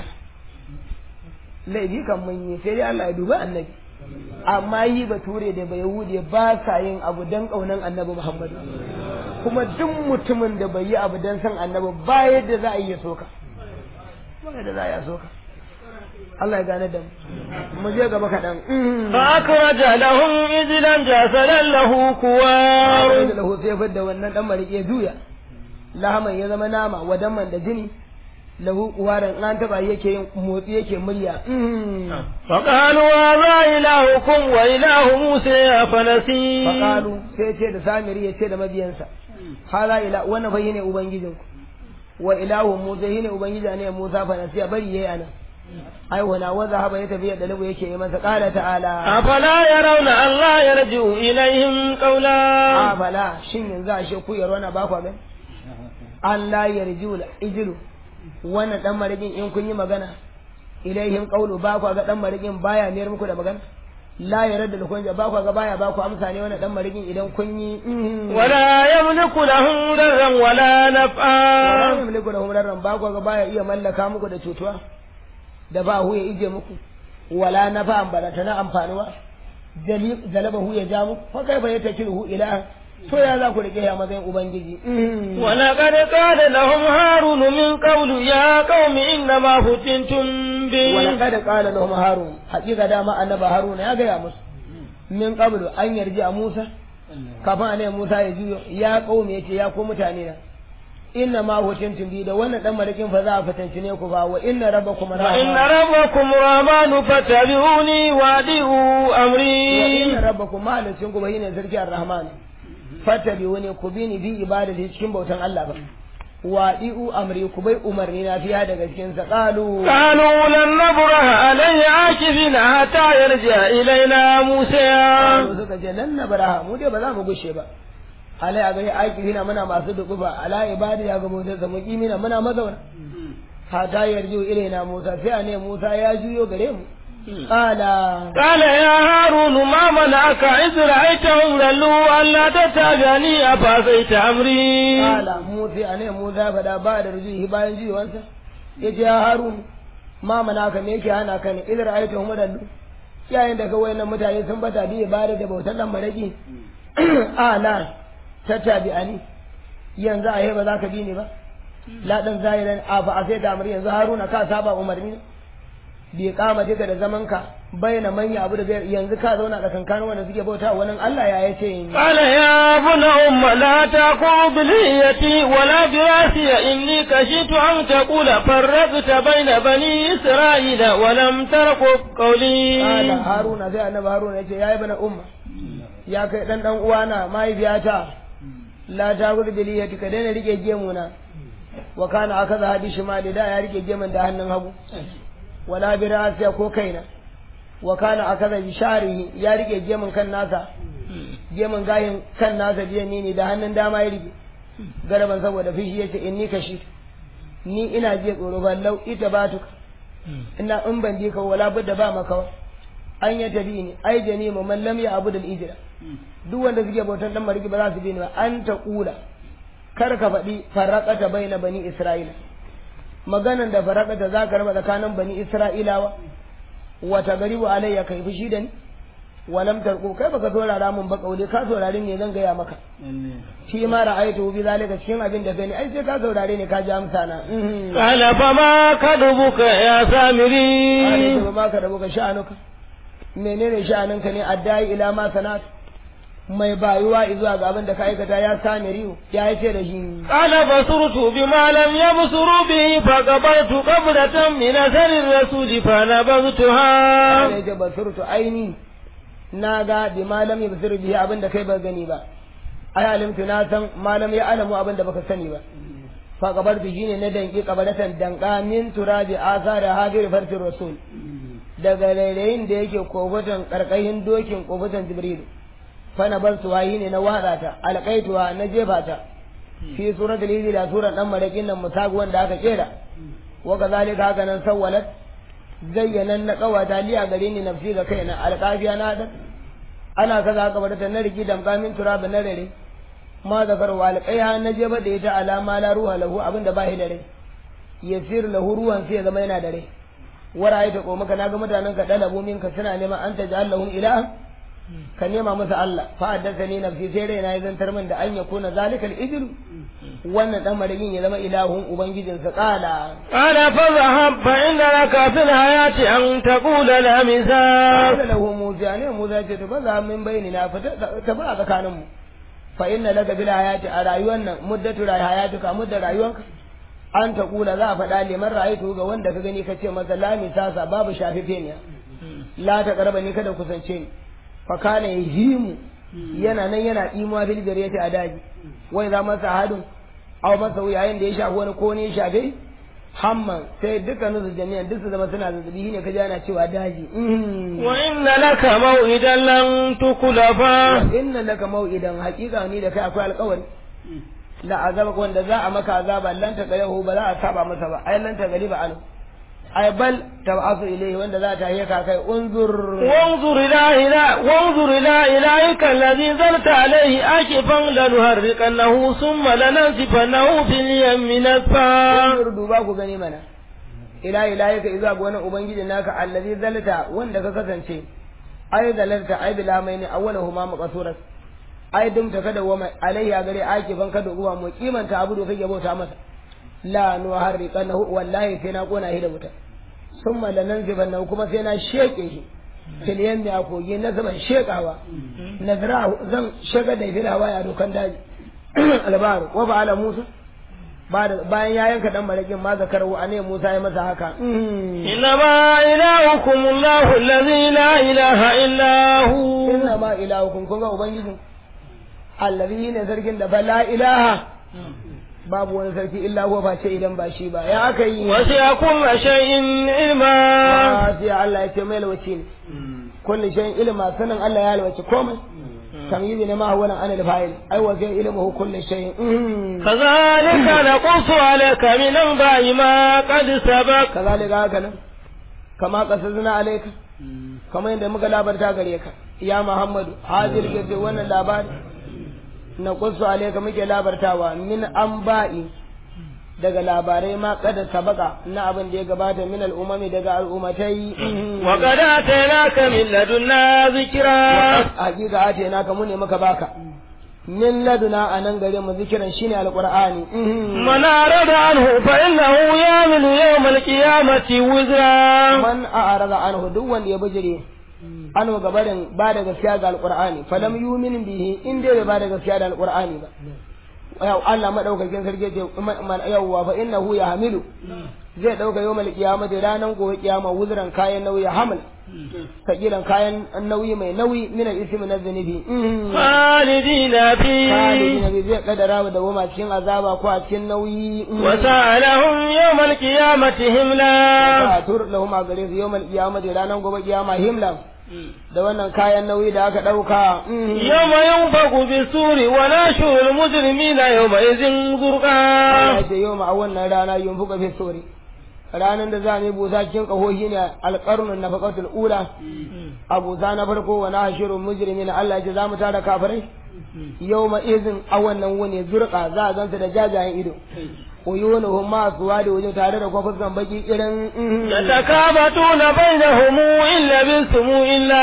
laifi kan mun yi sai dai Allah ya duba annabi amma yi bature da bai yahudi ba sa yin abu dan kaunan annabi Muhammad kuma duk mutumin da bai yi abu dan san annabi ba yadda za a yi soka ba yadda za a yi soka Allah ya gane da mu mu je gaba kaɗan fa akraja lahum ijlan jasadan lahu kuwar da lahu sai fadda wannan dan marike juya lahaman ya zama nama wadaman da jini lahu kuwaran an taba yake yin motsi yake murya فقالوا هذا إلهكم وإله موسى فنسي faqalu sai ce da samiri ya ce da mabiyansa hala ila wannan fa yene ubangijinku wa ilahu musa yene ubangiji ne musa fa nasiya bari yayi anan ai wana wa zahaba ya tafi da labu yake yi masa qala ta'ala أفلا يرون أن لا يرجع إليهم قولا afala shin yanzu a she ku yaro na ba ku gani Allah ya rijiu ijilu wannan dan marigin in kun yi magana ilaihim qawlu ba ku ga dan marigin baya mayar muku da magana la yarda da kun ba ku ga baya ba ku amsa ne wannan dan marigin idan kun yi ولا يملك لهم ضرا ولا wala نفعا yamliku lahum darran ba ku ga baya iya mallaka muku da cutuwa da ba hu ya ije muku wala nafa'an barata na amfanuwa jali zalaba hu ya ja muku fa kai fa yatakiru ila to ya za ku rike ya matsayin ubangiji ولقد قال لهم هارون من قول يا قوم إنما فتنتم به ولقد قال لهم هارون حقيقة دama annaba haruna ya gaya musu min qablu an yarji a Musa kafin annabi Musa ya juyo ya qaumi yace ya ko mutane na inna ma hukuntum bi da wannan dan marakin fa za a fitanci ne ku ba wa inna rabbakum وإن ربكم الرحمن فاتبعوني وأطيعوا wa أمري inna rabbakum mahalicin ku bai ne sarki ar-rahman fattabi'uni ku bi ni bi ibadati cikin bautan Allah ba wa di'u amri ku bai umarni na fiya daga cikin sa qalu قالوا لن نبرح عليه عاكفين حتى يرجع إلينا موسى Qalu suka ce lan nabraha mu dai ba za mu gushe ba alai a gari aiki na muna masu dukufa ala ibadi ya ga bautar sa muqimina muna mazauna hata yarju ilaina Musa sai a ne Musa ya juyo gare mu qala قال يا هارون ما منعك إذ رأيتهم ضلوا ألا تتبعني أفعصيت أمري Kala Musa a ne Musa fada ba da rujuhi bayan jiwansa ya ce ya Harun ma mana ka me yake hana ka ne idan ra'aytu hum dallu yayin da ka wayannan mutane sun bata bi ibada da bautar dan maraki ala tattabi ani yanzu a ba za ka bi ni ba la dan zahiran a fa sai da amri yanzu Haruna ka saba umarni bi kama duka da zaman ka bayyana manya abu da bai yanzu ka zauna da kankanin wanda suke bauta wannan Allah ya yace قال يا ابن أم لا تقوم بليتي ولا براسي إني كشفت أن تقول فرقت بين بني إسرائيل ولم ترقب قولي Kala Haruna sai annabi Haruna yace yayi bana umma ya kai dan dan uwana mahaifiyata la ta gudu biliyati ka daina rike gemu na wa kana akaza hadi shimali da ya rike gemun da hannun hagu wala bi ra'siya ko kaina wa kana akaza bi sharihi ya rike gemun kan nasa gemun gayin kan nasa biyan ni ne da hannun dama ya rike garaban saboda fishi yace inni kashi ni ina je tsoro ballau ita batuka ina in ban je ka wala budda ba maka an ya tabi ni ai jani mu man lam ya abu da ijra duk wanda suke bautan dan mariki ba za su bi ni ba an ta kula kar ka faɗi faraqata baina bani isra'ila maganan da faraqata za ka raba tsakanin bani isra'ilawa wata garibu alayya kai fushi da ni walam tarku kai baka saurara mun ba kaule ka saurare ne zan gaya maka shi ma ra'aytu bi zalika cikin abin da gani ai sai ka saurare ne ka ji amsa na قال فما كذبك يا سامري Kale ba ma ka rabu ka sha'anuka menene sha'aninka ne addai ila ma sanat mai bayuwa zuwa ga abin da ka aikata ya sani riyo ya yi ce da shi قال بصرت بما لم يبصروا به فقبلت قبلة من أثر الرسول فنبذتها ya ce basurtu aini na ga bi malam ya basiru bihi abin da kai ba gani ba ai alimtu na san malam ya alamu abin da baka sani ba fa kabar bi shine na danki kabaratan danka min turabi asara hadir fartir rasul daga rairayin da yake kofutan karkashin dokin kofutan jibril fa na bar su wayi ne na watsa ta alqaituwa na jefa ta fi suratul hijr da suran dan marakin nan musagu wanda aka kera wa kazalika haka nan sawwalat zayyanan na kawata liya gare ni nafsi ga kaina alƙafiya na da ana kaza haka bar ta na rigi damka min turaba na rare ma zakar wa alƙaiha na je ba da ita alama la ruha lahu abinda ba shi da rai yasir lahu ruwan sai ya zama yana da rai wara ai ta ko maka naga mutanen ka dalabu minka suna neman an taj'al lahum ilahan ka nema masa Allah fa haddathani nafsi sai rai na ya zantar min da an yakuna zalikal ijlu wannan dan marigin ya zama ilahun ubangijinsa qala قال فاذهب فإن لك في الحياة أن تقول لا مساس قال له موسى ne Musa ce to baza min bayani na fita ta ba tsakanin mu fa inna laka bil hayati a rayuwar nan muddatu hayatuka mudda rayuwanka an ta kula za a faɗa liman ra'aytu ga wanda ka gani ka ce masa la misasa babu shafife ne la ta karba ni kada kusance ni fa kana yahimu yana nan yana imuwa bil jariyati a daji wai za masa hadin aw masa yayin da ya shafi wani ko ne ya shafe hamman sai dukkanin su jami'an duk su zama suna zazzabi ne ka ji ana cewa daji وإن لك موعدا لن تخلفه inna laka mau'idan haƙiƙa ni da kai akwai alƙawari la azaba wanda za a maka azaba lan ta gayahu ba za a saba masa ba ai lan ta gari ba anu ai bal tab'asu ilayhi wanda za ta yi ka kai unzur وانظر إلى إله وانظر إلى إلهك الذي ظلت عليه آكفا لنهرقنه ثم لننسفنه في اليم نسفا unzur duba ku gani mana ila ilayka idza ga wani ubangiji naka allazi zalta wanda ka kasance ai zalalta ai bila mai ne awwaluhuma maqsuras ai dumta kada wa mai alaihi a gare akifan kada uwa mu kimanta abu da kake bauta masa la nuharriqanahu wallahi sai na kona shi da wuta summa lananzibannahu kuma sai na sheke shi fil yammi a kogi na zaman shekawa nazra zan shaga da fil hawa ya dokan daji albaru wa ba'ala musa bayan ya yanka dan marakin ma zakaru ane Musa ya masa haka إنما إلهكم الله الذي لا إله إلا هو inna ma ilahukum kun ga ubangijin allazi ne sarkin da fa la ilaha babu wani sarki illa huwa ba ce idan ba shi ba ya aka yi وسع كل شيء علما sai Allah ya ce mai lawaci ne kullu shay'in ilma sanin Allah ya lawaci komai tamyizi ne ma huwa an al-fa'il ai wa zai ilmuhu kullu shay'in كذلك نقص عليك من أنباء ما قد سبق kazalika haka nan kama qasasna alayka kamar yadda muka labarta gare ka ya Muhammadu hadir ke wannan labari na kusu alayka muke labartawa min anba'i daga labarai ma kada sabaka na abin da ya gabata min al'umami daga al'ummatai وقد آتيناك من لدنا ذكرا hakika ate naka mu ne muka baka min laduna a nan gare mu zikiran shine alqur'ani من أعرض عنه فإنه يعمل يوم القيامة وزرا man a'rada anhu duk wanda ya bijire an gabarin ba da gaskiya ga alqur'ani falam yumin bihi in dai bai ba da gaskiya da alqur'ani ba yau Allah madaukakin sarki ce yawwa fa innahu yahmilu zai dauka yawmal qiyamati ranan gobe kiyama wuzran kayan nauyi hamal sakilan kayan nauyi mai nauyi min al-ismi na zunubi خالدين فيه kalidina bi zai kadara da goma cikin azaba ko a cikin nauyi وسألهم يوم القيامة هملا ba tur lahum a gare su yawmal qiyamati ranan gobe kiyama himla da wannan kayan nauyi da aka dauka يوم ينفق بالسور وناشر المجرمين يومئذ زرقا Allah ce yau a wannan rana yunfuka fi sori ranar da za mu yi busa cikin kahohi ne alƙarnun na faƙatul ula a busa na farko wa na hashirun mujrimi na Allah ce za mu tara kafirai yau ma izin a wannan wuni zurƙa za a ganta da jajayen ido uyunuhum ma suwa da wajen tare da kwafuskan baki irin يتكابتون بينهم إن لبثتم إلا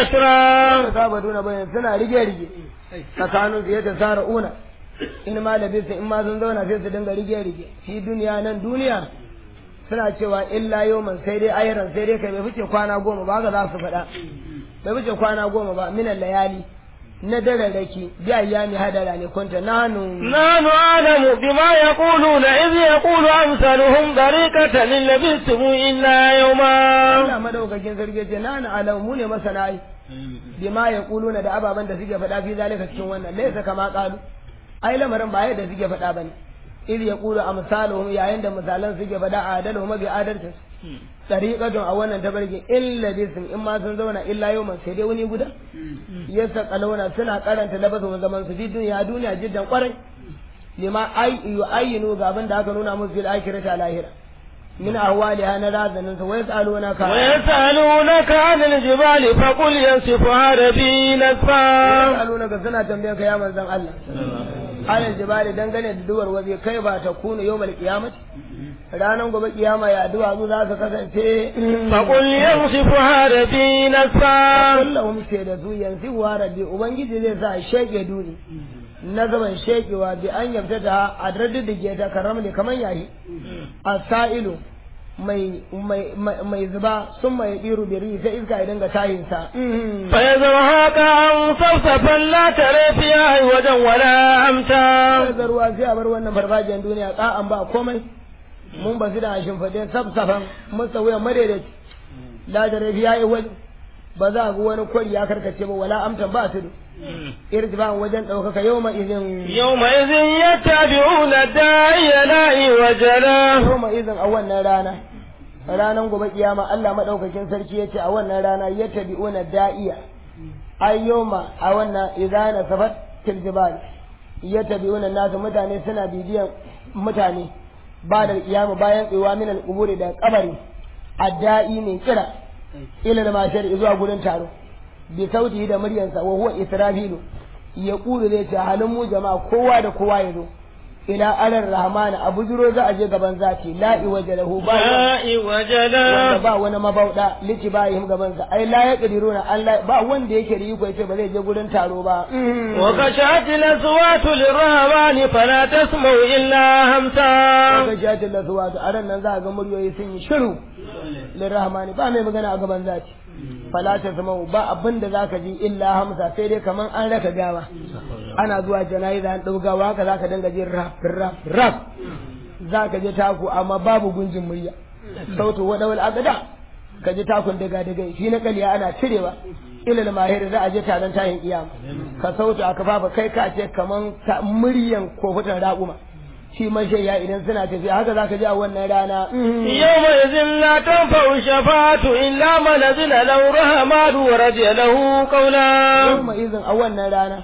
عشرا saba duna bayan suna rige-rige tsakanin su yadda sara una in ma da bisa in ma sun zauna sai su dinga rige-rige shi duniya nan duniya suna cewa illa yawman sai dai ayran sai dai kai bai fice kwana goma ba ga za su faɗa bai fice kwana goma ba minan layali na dararraki bi ayyami hadara ne kunta nanu نحن أعلم بما يقولون إذ يقول أمثالهم طريقة إن لبثتم إلا يوما Allah madaukakin sarki ce nanu alam mu ne masana ai bima yaquluna da ababan da suke faɗa fi zalika cikin wannan laysa kama qalu ai lamarin ba yadda suke faɗa bane iz yaqulu amsaluhum yayin da misalan suke faɗa adaluhum bi adalcin tariqatun a wannan tabarki illa bisin in ma sun zauna illa yawman sai dai wani guda yasa kalona suna karanta labasin zaman su fi duniya duniya jiddan kwarai lima ai yu'ayyinu ga abin da aka nuna musu fil akhirati a lahira min ahwaliha na razanin sa wa yasalunaka ويسألونك عن الجبال فقل ينسفها ربي نسفا yasalunaka suna tambayar ka ya manzon Allah alal jibali dangane da duwar waje kai ba ta kunu yawmal qiyamati ranan gobe kiyama ya duwatsu za su kasance فقل ينسفها ربي نسفا kullahum ke da su yanzu wa rabbi ubangiji zai sa sheke duni na gaban shekewa bi an yabta ta a daddige ta karam ne kaman yayi asailu mai mai mai- mai zuba sun mai diru biri sai iska ya dinga tayin sa فيذرها كأن صفصفا لا ترى فيها عوجا ولا أمتا sai ruwa sai a bar wannan farfajiyar duniya tsa'an ba komai mun ba su da shimfiɗe safsafan masa wuyan madaidaici la da rafi ya yi wani ba za a ga wani kwari ya karkace ba wala amtan ba su irtifan wajen ɗaukaka yau ma izin يومئذ يتبعون الداعي لا عوج له yau ma izin a wannan rana ranan gobe kiyama Allah madaukakin sarki yace a wannan rana yattabi'una da'iya ay yawma a wannan idana safat til jibal yattabi'una nasu mutane suna bibiyan mutane ba da kiyama bayan tsewa min al da kabari adda'i ne kira ila da mashar zuwa gurin taro bi sauti da muryansa wa huwa israfilu ya kulu zai ce halin mu jama'a kowa da kowa ya zo ila alar rahmana a bujuro za a je gaban zaki la iwaja lahu ba لا عوج wanda له ba wani mabauda liti ba yi gaban sa ai la ya kadiruna Allah ba wanda yake da iko yace ba zai je gurin taro ba وخشعت الأصوات للرهبان فلا تسمع إلا همسا kaga jatin da zuwa a ran nan za a ga muryoyi sun yi shiru lirrahmani ba mai magana a gaban zaki fala ta zama ba abin da zaka ji illa hamsa sai dai kaman an raka gawa ana zuwa jana'iza an dau gawa haka zaka dinga jin rap rap rap za ka je taku amma babu gunjin murya sautu wadawal agada ka ji takun daga daga shi na kaliya ana cirewa ilal mahir za a je taron tayin kiyama ka sautu aka fafa kai ka ce kaman ta muryan kofutan raƙuma shi mashayya idan suna tafiya haka za ka ji a wannan rana يومئذ لا تنفع الشفاعة إلا من أذن له الرحمن ورضي له قولا yawma izin a wannan rana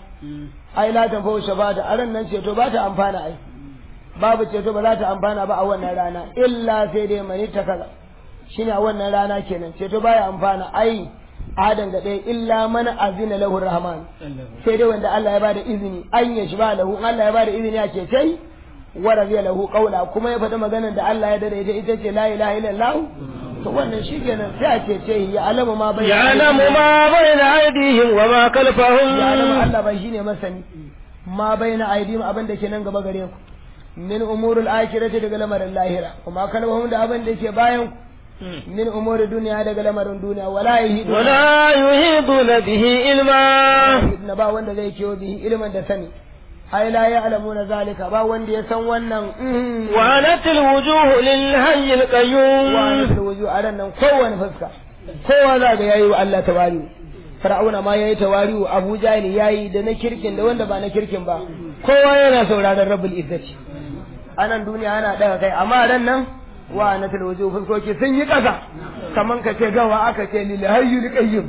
ai la tanfa'u shafa'ata a ran nan ceto ba ta amfana ai babu ceto ba za ta amfana ba a wannan rana illa sai dai mani ta kaza shine a wannan rana kenan ceto baya amfana ai adan ga ɗaya illa mana azina lahu rahman sai dai wanda Allah ya bada izini an ya shi ba lahu Allah ya bada izini a cece wa radiya lahu qawla kuma ya faɗi maganar da Allah ya dada ita ita ce la ilaha illallah to wannan shikenan sai a cece ya alama ma bai يعلم ما بين أيديهم وما ya alama خلفهم Allah ba shine masani ma baina aidim abin da ke nan gaba gare ku min umurul akhirati daga lamarin lahira kuma kalmahum da abin da ke bayan ku min umuri duniya daga lamarin duniya wala yahidu ولا يحيطون به علما na ba wanda zai kiyo bihi ilmin da sani ai la ya'lamuna zalika ba wanda ya san wannan mm. وعنت الوجوه للحي wa القيوم anatul wuju a ran nan kowane fuska kowa za ga yayi wa Allah tawari Fir'auna ma yayi tawari wa Abu Jahl yayi da na kirkin da wanda ba na kirkin ba kowa yana sauraron Rabbul Izzati anan duniya ana daga kai amma ran nan wa anatul wuju fuskoki sun yi kasa kaman ka ce gawa aka ce lil hayyul qayyum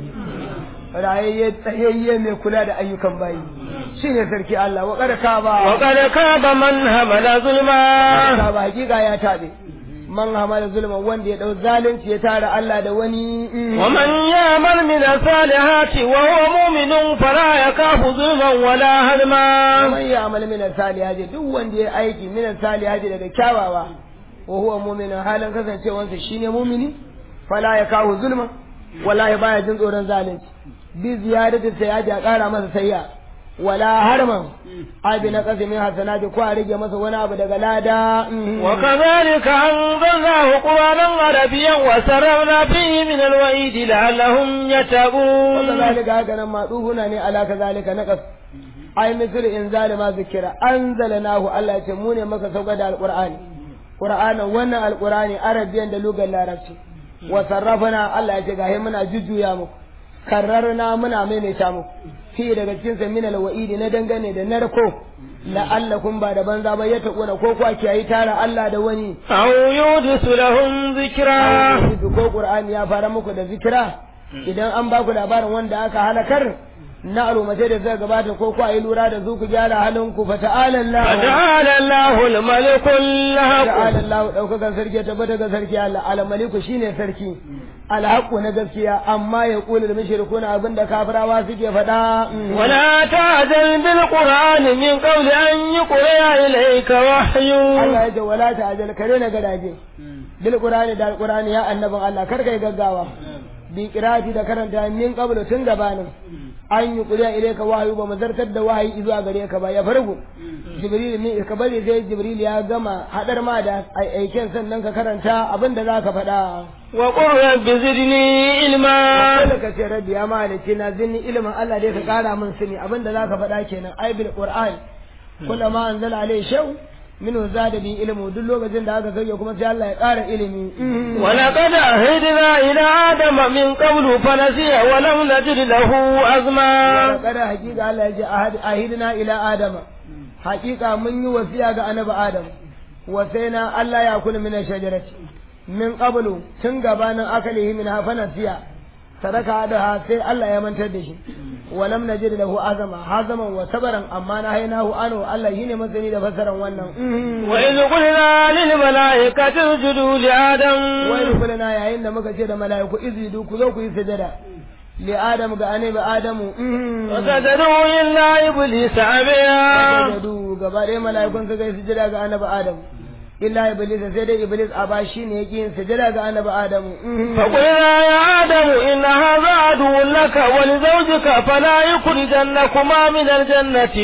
rayayye tsayayye mai kula da ayyukan bayi shine sarki Allah wa karka ba وقد خاب من همل ظلما ka ba hakika ya tabe man hamala zulma wanda ya dau zalunci ya tara Allah da wani ومن يعمل من الصالحات وهو مؤمن فلا يخاف ظلما ولا هدما man ya amal min salihati duk wanda ya aiki min salihati daga kyawawa wa huwa mu'minun halin kasancewansa shine mu'mini fala ya kawo zulma wallahi baya jin tsoron zalunci bi ziyadati sayyaji a kara masa sayya wala harman abi na kasimi hasanati ko a rage masa wani abu daga lada وكذلك أنزلناه قرآنا عربيا وسررنا فيه من الوعيد لعلهم يتقون وكذلك هكذا ما دوهنا ne ala kazalika naqas ai misir in zalima zikira anzalnahu Allah ya ce mu ne maka sauka da alqur'ani qur'anin wannan alqur'ani arabiyan da lugar larabci wa sarrafana Allah ya ce gahe muna jujjuya muku karrarna muna maimaita muku fi daga cikin sa min alwa'idi na dangane da narko la'allakum ba da banza ba ya taƙuna ko kwa kiyayi tara Allah da wani أو يودس لهم ذكرا ko Qur'ani ya fara muku da zikira idan an ba ku labarin wanda aka halakar na alumatai da zai gabata ko ku yi lura da su ku gyara halin ku fa ta'ala Allah فتعالى الله الملك الحق ta'ala Allah daukakan sarki ya tabbata ga sarki Allah al maliku shine sarki al haqqu na gaskiya amma ya kula da mushrikuna abinda kafirawa suke faɗa ولا تعجل بالقرآن من قبل أن يقرأ إليك وحي Allah ya ce wala ta'jal kare na gadaje bil qur'ani da al qur'ani ya annabin Allah kar kai gaggawa bi qira'ati da karanta min qablu tun gabanin an yi kuriya ilaika wahayu ba mazartar da wahayi zuwa gare ka ba ya farko jibril ne ka bari sai jibril ya gama hadar ma da aiken sannan ka karanta abin da zaka faɗa وقل رب زدني علما kada ka ce rabbi ya malici na zinni ilimin Allah dai ka kara min sani abin da zaka faɗa kenan ai bil qur'an kullama anzala alai shaw minhu zada bi ilmu duk lokacin da aka sauke kuma sai Allah ya ƙara ilimi ولقد عهدنا إلى آدم من قبل فنسي ولم نجد له عزما kada hakika Allah ya ce ahidna ila adama hakika mun yi wasiya ga annabi adam wasaina Allah ya kula min shajarati min qablu tun gabanin akalihi min hafana siya sadaka da sai Allah ya mantar da shi walam najid lahu azama hazaman wa sabaran amma na hainahu anu Allah shine masani da fasaran wannan وإذ قلنا للملائكة اسجدوا لآدم wai kulana yayin da muka ce da mala'iku izidu ku zo ku yi sujada li adam ga annabi adamu وسجدوا إلا إبليس أبيا sajadu gaba ɗaya mala'ikun suka yi sujada ga annabi adam illa iblis sai dai iblis a ba shi ne yake yin sujada ga annabi adamu فقلنا يا آدم إن هذا عدو لك ولزوجك فلا يخرجنكما من الجنة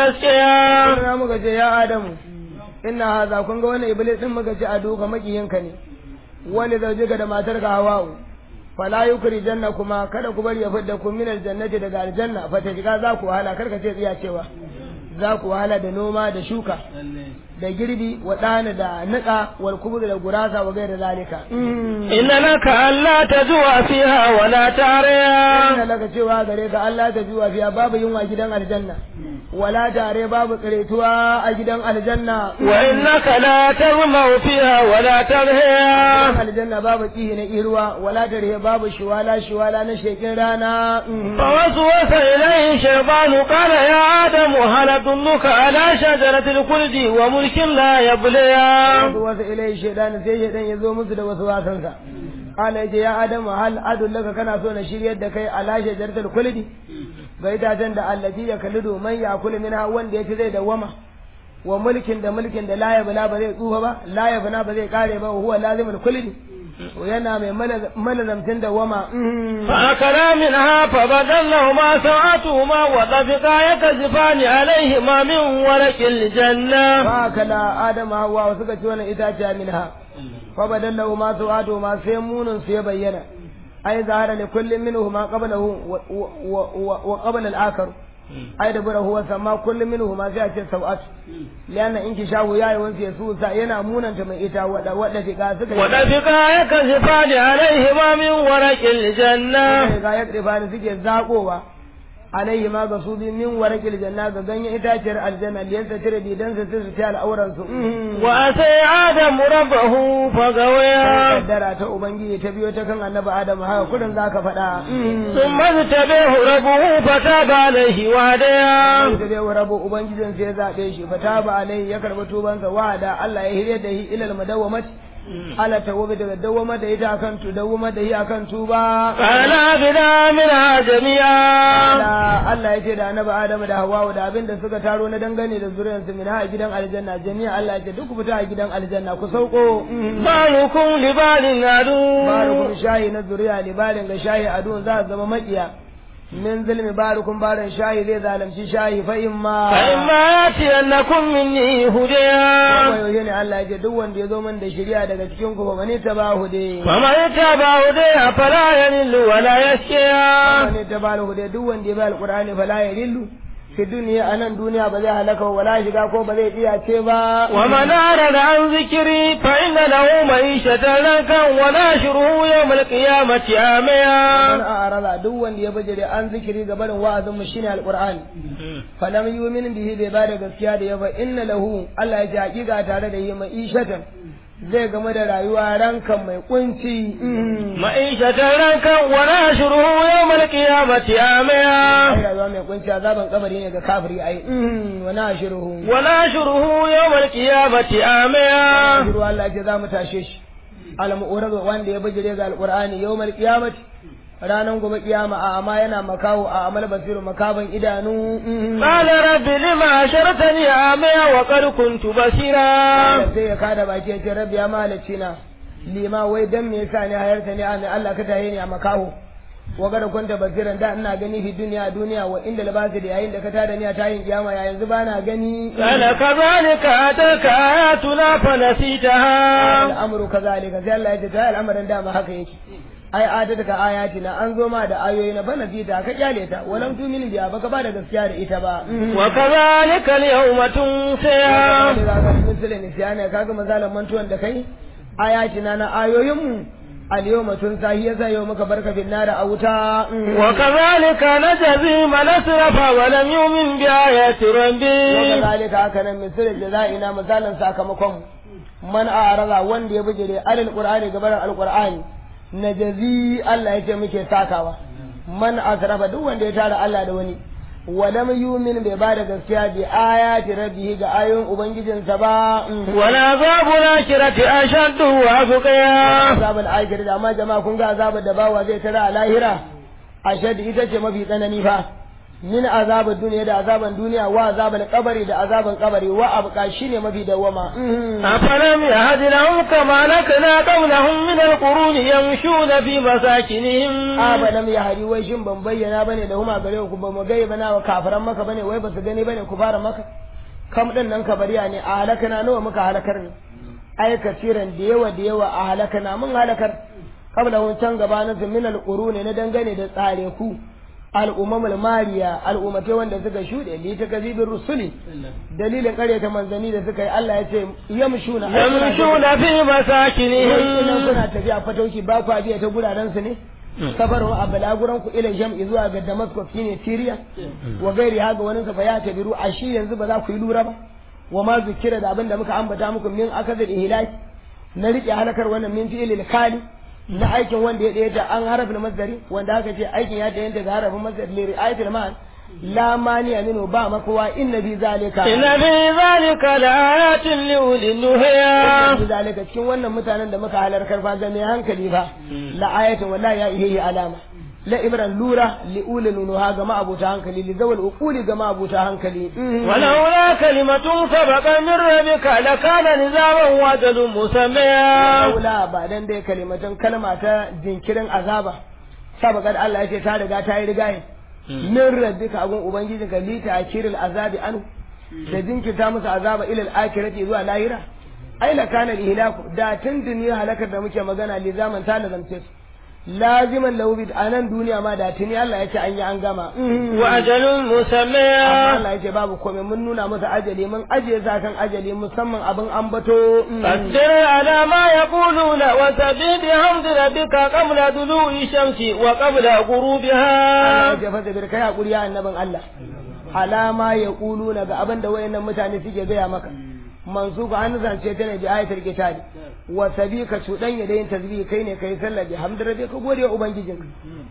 فتشقيا Kuna muka ce ya adamu inna haza kun ga wannan iblis din muka ce ado ga makiyinka ne wani zaujika da matarka hawa'u fala yukri janna kuma kada ku bari ya fidda ku min aljannati daga aljanna fa ta shiga za ku wahala kar ka ce tsiya cewa za ku wahala da noma da shuka da girbi wa ɗana da niƙa wal kubur da gurasa wa gaira zalika إن لك ألا تجوع فيها ولا تعريا inna laka cewa gare ka Allah ta juwa fiya babu yunwa gidan aljanna wala tare babu karetuwa a gidan aljanna وإنك لا تظمأ فيها ولا تضحيا gidan aljanna babu kihi na irwa wala tare babu shiwala shiwala na shekin rana فوسوس إليه الشيطان قال يا آدم هل أدلك على شجرة الخلد وملك لا يبليا wasu wasu ilai shaidan sai shaidan ya zo musu da wasu wasansa ala yace ya adamu hal adullaka kana so na shiryar da kai ala shajaratul kuldi ga itacen da allati ya kallidu man ya kula minha wanda yace zai dawama wa mulkin da mulkin da la yabla ba zai tsufa ba la yabna ba zai kare ba huwa lazimul kuldi yana mai malazamtin dawama فأكلا منها فبدل لهما سوءاتهما وطفقا يكذفان عليهما من ورق الجنة fa kala adamu hawa suka ci wannan itaciya minha fa badallahu ma su'atu ma sai munun su ya bayyana ai zahara li kullin minhuma qablahu wa- wa- wa wa qabla al-akhar ai da bura huwa sama kullum minhu ma sai a ce sau'at lianna in kishahu yayi wansu ya susa yana munanta mai ita wada wada diga suka وطفقا يكذفان عليهما من ورق الجنة ga ya tsifa ne suke zakowa alaihi ma ga su bi min warakil janna ga ganyen itaciyar aljanna liyansa tire didan su su ta al'auran su وأتي آدم ربه فغويا kaddara ta ubangiji ta biyo ta kan annabi adam haka kudin zaka faɗa ثم اجتبيه ربه فتاب عليه وهديا da dai rabu ubangijin sai ya zabe shi fataba alaihi ya karbi tubansa wa'ada Allah ya hirye da shi ilal madawamati ala tawbi daga dawama da ita akan tu dawama da shi akan tuba فلا بنا منها جميعا da Allah ya ce da annabi Adam da Hawwa da abin da suka taro na dangane da zuriyarsu min ha gidan aljanna jami'a Allah ya ce duk ku fita a gidan aljanna ku sauko بعضكم لبعض عدو barukum shahi na zuriya libalin ga shahi adun za su zama makiya min zulmi barukum barin shahi zai zalunci shahi fa imma فإما يأتينكم مني هديا kuma yaushe ne Allah ya ce duk wanda ya zo min da shari'a daga cikin ku ba ne ta ba hude فمن اتبع هديها فلا يضل ولا يشقى ne ta ba hude duk wanda ya bi alqur'ani fala ya dillu fi duniya anan duniya ba zai halaka wala shiga ko ba zai iya ce ba ومن أعرض عن ذكري فإن له معيشة ضنكا وناشره يوم القيامة man عاميا a'rada duk wanda ya bajire an zikiri ga barin wa'azin mu shine alqur'ani falam yu'min bihi bai bada gaskiya da yaba inna lahu Allah ya ji hakika tare da yi ma'ishatan zai game da rayuwa rankan mai kunci معيشة ضنكا وناشره يوم القيامة ai عاميا rayuwa mai kunci azaban kabari ne ga kafiri ai wa nashiruhu وناشره يوم القيامة عاميا nashiru Allah ya ce za mu tashe shi al-mu'rad wanda ya bajire ga alqur'ani yawmal qiyamati ranan gobe kiyama a amma yana makawo a amal basiru makaban idanu قال رب لما أشرتني عاميا وقد كنت بصيرا sai ya kada baki ya ce rabbi ya mahalicci na lima wai dan me yasa ne hayarta ne a Allah ka tahe ni a makaho wa gada kunta basiran da ina gani fi duniya duniya wa inda labasi da yayin da ka tada ni a tayin kiyama ya yanzu bana gani قال كذلك أتاك آياتنا فنسيتها al'amru kazalika sai Allah ya ce ta al'amarin dama haka yake ai adadaka ayatina an zo ma da ayoyi na bana fita ka kyale ta walam tumin biya baka ba da gaskiya da ita ba وكذلك اليوم تنسيها misalin nisyana kaga misalan mantuwan da kai ayatina na ayoyinmu al-yawma tunsa hiya za yau muka barka bin nara a wuta وكذلك نجزي من أسرف ولم يؤمن بآيات ربه وكذلك haka nan misalin jaza'ina misalan sakamakon man a'rada wanda ya bijire alal qur'ani gaban al-qur'ani najazi Allah yake muke sakawa man asrafa duk wanda ya tara Allah da wani walam yumin bai bada gaskiya bi ayati rabbihi ga ayoyin ubangijinsa ba والعذاب الآخرة أشد وأبقيا azabul akhir da amma jama'a kun ga azabar da bawa zai tara a lahira ashad ita ce mafi tsanani fa min azabar duniya da azaban duniya wa azabar kabari da azaban kabari wa abqa shine mafi dawama أفلم يهد لهم كما لكنا قبلهم من القرون يمشون في مساكنهم abalam ya hari wai shin ban bayyana bane da huma gare ku ba mu gai bana wa kafiran maka bane wai ba su gani bane ku fara maka kam din nan kabariya ne a halakana nawa muka halakar ne ai kasiran da yawa da yawa a halakana mun halakar kabla hun can gabanin su min alquruni na dangane da tsare ku al'ummamul mariya al'ummate wanda suka shuɗe li ta kazibin rusuli dalilin ƙaryata manzanni da suka yi Allah ya ce yamshuna yamshuna fi idan masakinihim kuna tafiya fatauci ba ku biya ta guraren su ne safaru a balaguran ku ila jam'i zuwa ga Damascus shine Syria wa gairi haga wani sa fa ya tabiru a shi yanzu ba za ku yi lura ba wa ma zikira da abin da muka ambata muku min akazil ihlaki na rike halakar wannan min fi'ilil khali na aikin wanda ya ɗaya ta an harafin masdari wanda aka ce aikin ya ɗaya daga harafin masdari li ri'ayatil ma'an la mani aminu ba makowa inna bi zalika inna fi zalika laayatin liulil nuhiya bi zalika cikin wannan mutanen da muka halarkar fa ga mai hankali fa la ayatin wallahi ya ihe alama la ibran lura li ulil nuha ga ma'abuta hankali li zawal uquli ga ma'abuta hankali ولولا كلمة سبق من ربك لكان نزاما وجل مسميا laula ba dan dai kalimatan kalma ta jinkirin azaba sabaqat Allah ya ce ta riga ta yi rigaye min rabbika agun ubangiji ka lita akiril azabi anu da jinkirta musu azaba ilal akhirati zuwa lahira ai la kana ihlaku da tun duniya halakar da muke magana li zaman ta lazamce su laziman lahu bid anan duniya ma da tuni Allah ya ce an yi an gama وأجل amma مسميا Allah ya ce babu komai mun nuna musu ajali mun ajiye zakan ajali musamman abin ambato فاصبر على ما يقولون وسبح بحمد ربك قبل طلوع الشمس وقبل Allah غروبها ya ce fasa bir kai hakuri ya annabin Allah alama ya na ga abin da wayannan mutane suke gaya maka mansuba an zance ta ne bi ayatul kitabi wa sabika cudan da yin tasbih kai ne kai sallah bi hamdu rabbi ka gode wa ubangijinka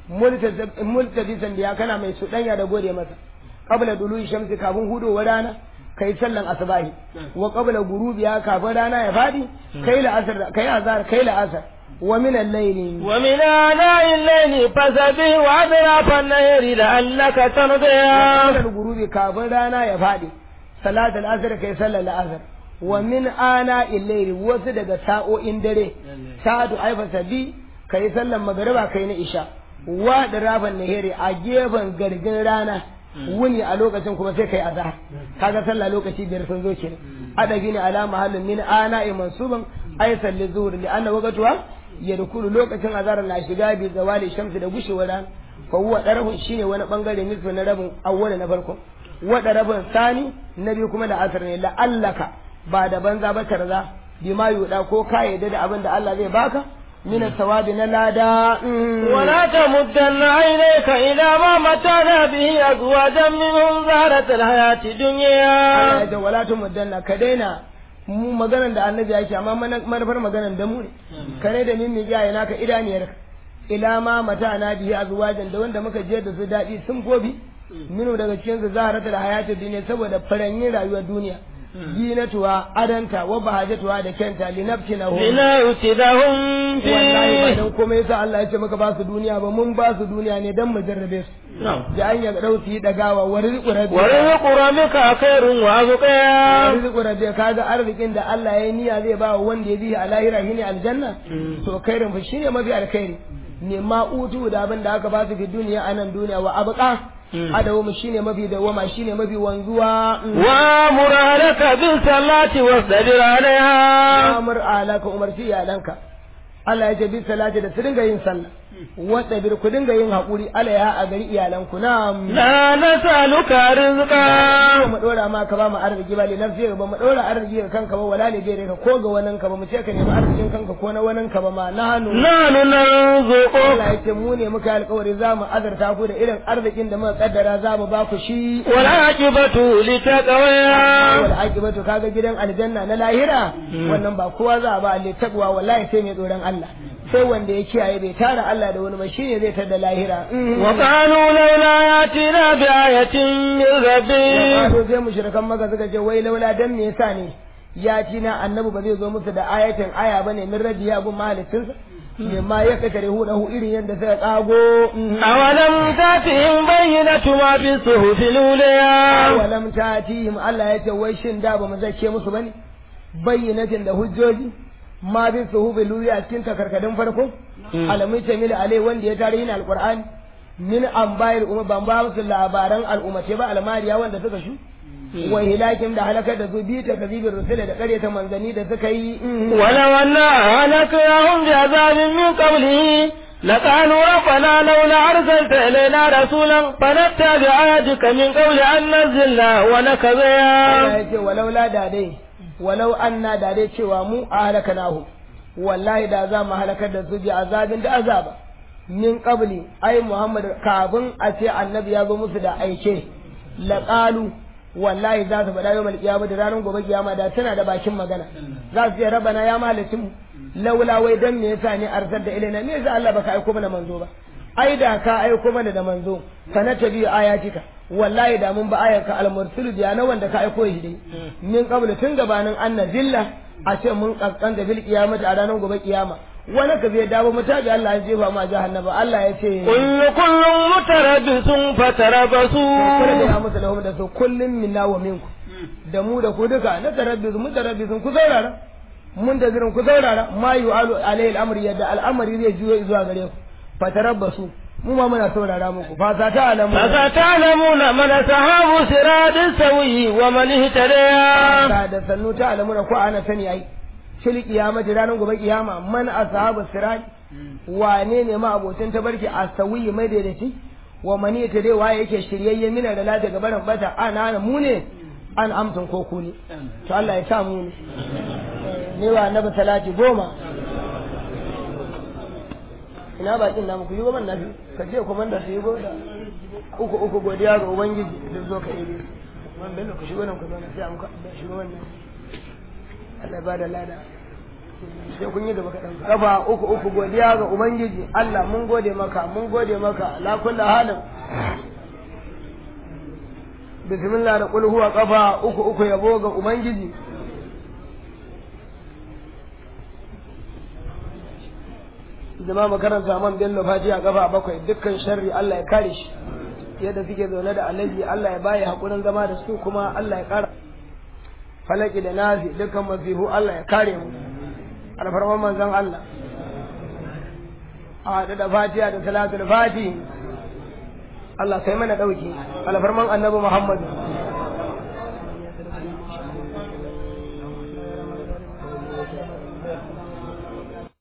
multabisan biya kana mai cuɗanya da gode masa qabla dulu shamsi kafin hudowar rana kai sallan asbahi wa qabla gurubiya kafin rana ya fadi kai la'asar kai azhar kai la'asar wa min al-layli ومن آناء الليل فسبح وأطراف النهر لعلك ترضى sallar gurubi kafin rana ya faɗi salat al-asr kai sallar al-asr wa min ana illaili wasu daga sa'o'in dare sa'adu aifa sabi kai sallar magariba kai na isha wa da rafan nahiri a gefen gargin rana wuni a lokacin kuma sai kai azhar kaga sallah lokaci biyar sun zo kenan adabi ne ala mahallin min ana mansuban ay salli zuhur li anna waqtuha yadkhulu lokacin azhar na shiga bi zawali shamsi da gushewar rana fa huwa darafun shine wani bangare nisfu na rabin awwala na farko wada rabin sani na biyu kuma da asar ne la'allaka ba da banza ba tarza bima yuda ko ka yadda da abin da Allah zai baka min sawabi na lada ولا تمدن عينيك إلى ما متعنا به أزواجا منهم زهرة الحياة الدنيا da wala tu mudanna ka daina mu maganar da annabi yake amma mana- manufar maganar da mu ne kare da min miƙa yana ka idaniyar ila ma mata na bihi azwajan da wanda muka je da su daɗi sun gobi minu daga cikin su zaharatul hayatid dunya saboda faranyin rayuwar duniya zinatuwa adanta wa bahajatuwa da kyanta linafsinahu لنفتنهم wallahi ba فيه dan komai yasa Allah ya ce maka ba su duniya ba mun ba su duniya ne dan mu jarrabe su da an ya dau su yi dagawa wa rizqu rabbi ورزق ربك خير وأبقى rizqu rabbi kaga arzikin da Allah ya yi niyya zai ba wa wanda ya bi a lahira shine aljanna to khairin fa shine mafi alkhairi ne ma utu da abin da aka ba su fi duniya anan duniya wa abqa adawu shine mafi dawama shine mafi wanzuwa وامر اهلك بالصلاة واصطبر عليها amur alaka umarci iyalanka Allah ya ce bi salati da su dinga yin sallah wata bir ku dinga yin haƙuri alaiha a gari iyalanku na لا نسألك ba رزقا mu dora ma ka ba mu arziki ba li nafsi ba mu dora arziki ga kanka ba wala ne gare ka ko ga wannan ka ba mu ce ka nemi arzikin kanka ko na wannan ka ba ma na hannu نحن نرزقك Allah ya ce mu ne muka yi alƙawari za mu azurta ku da irin arzikin da muka kaddara za mu ba ku shi والعاقبة لتقوى wal aqibatu kaga gidan aljanna na lahira wannan ba kowa za a ba alle takwa wallahi sai mai tsoron Allah sai wanda ya kiyaye bai tara Allah da wani ba shine zai tada lahira وقالوا لولا يأتينا بآية من ربه wato sai mushrikan maka suka ce wai laula dan me yasa ne ya ci na annabi ba zai zo musu da ayatin aya bane min rabbi ya gun mahalicinsa me ma ya kakare hu hu irin yadda suka kago أولم تأتهم بينة ما في الصحف الأولى walam tatihim Allah ya ce wai shin da ba mu zace musu bane bayyinatin da hujjoji ma bi suhubi luya cikin takarkadin farko alamun tamil alai wanda ya tarihin alqur'ani min ambayil umma ban ba musu labaran al'ummace ba almariya wanda suka shu wa hilakin da halakar da su bi ta kazibin rusula da karyata manzanni da suka yi ولو أنا أهلكناهم بعذاب من قبله لقالوا ربنا لولا أرسلت إلينا رسولا فنتبع آياتك من قبل أن نزلنا ونكذا Allah ya ce walau la da dai walau anna da dai cewa mu a halaka nahu wallahi da za mu halakar da su bi azabin da azaba min qabli ai Muhammad kafin a ce annabi ya zo musu da aike laqalu wallahi za su faɗa yau malƙiyama da ranar gobe kiyama da tana da bakin magana za su ce rabana ya mahalicin mu laula wai dan me yasa ne arsal da ilaina me yasa Allah baka aiko mana manzo ba ai da ka aiko mana da manzo sana tabi ayatika wallahi da mun ba ayanka al-mursilu biya na wanda ka aiko shi dai min qablu tun gabanin anna zilla a ce mun kaskan da bil kiyamati a ranar gobe kiyama wani ka zai dawo mutabi Allah ya jefa ma jahannama Allah ya ce كل كل متربص فتربصوا kada da ya musu lahum da su kullum minna wa minku da mu da ku duka na tarabbizu mu tarabbizu ku saurara mun da zirin ku saurara ma yu'alu alayhi al-amri yadda al'amari zai juyo zuwa gare ku fatarabbasu mu ma muna saurara muku fa sa ta alamu فستعلمون من أصحاب صراط سوي ومن اهتدى ta da sannu ta alamu ko ana sani ai shil kiyamati ranar gobe kiyama man ashabu sirat wane ne ma abocin tabarki asawi mai daidaiti wa mani ta dai waye yake shiryayye mina da lata ga barin bata ana ana mu ne an amsan ko ku ne to Allah ya sa mu ne ne wa annabi salati goma ina bakin namu ku yi goma nafi ka ce komanda su yi goda uku uku godiya ga ubangiji da zo ka yi man bello ku shigo nan ku zauna sai an ka shigo wannan Allah ya bada lada sai kun yi gaba kaɗan kafa uku uku godiya ga ubangiji Allah mun gode maka mun gode maka la kullu halin bismillah da qul huwa kafa uku uku yabo ga ubangiji jama'a makaranta man bello fatiha kafa bakwai dukkan sharri Allah ya kare shi yadda suke zaune da alaji Allah ya bayi hakurin zama da su kuma Allah ya kara falaki da nafi dukkan masifu Allah ya kare mu alfarman manzon Allah a haɗu da fatiha da salatul fati Allah kai mana ɗauki alfarman annabi Muhammadu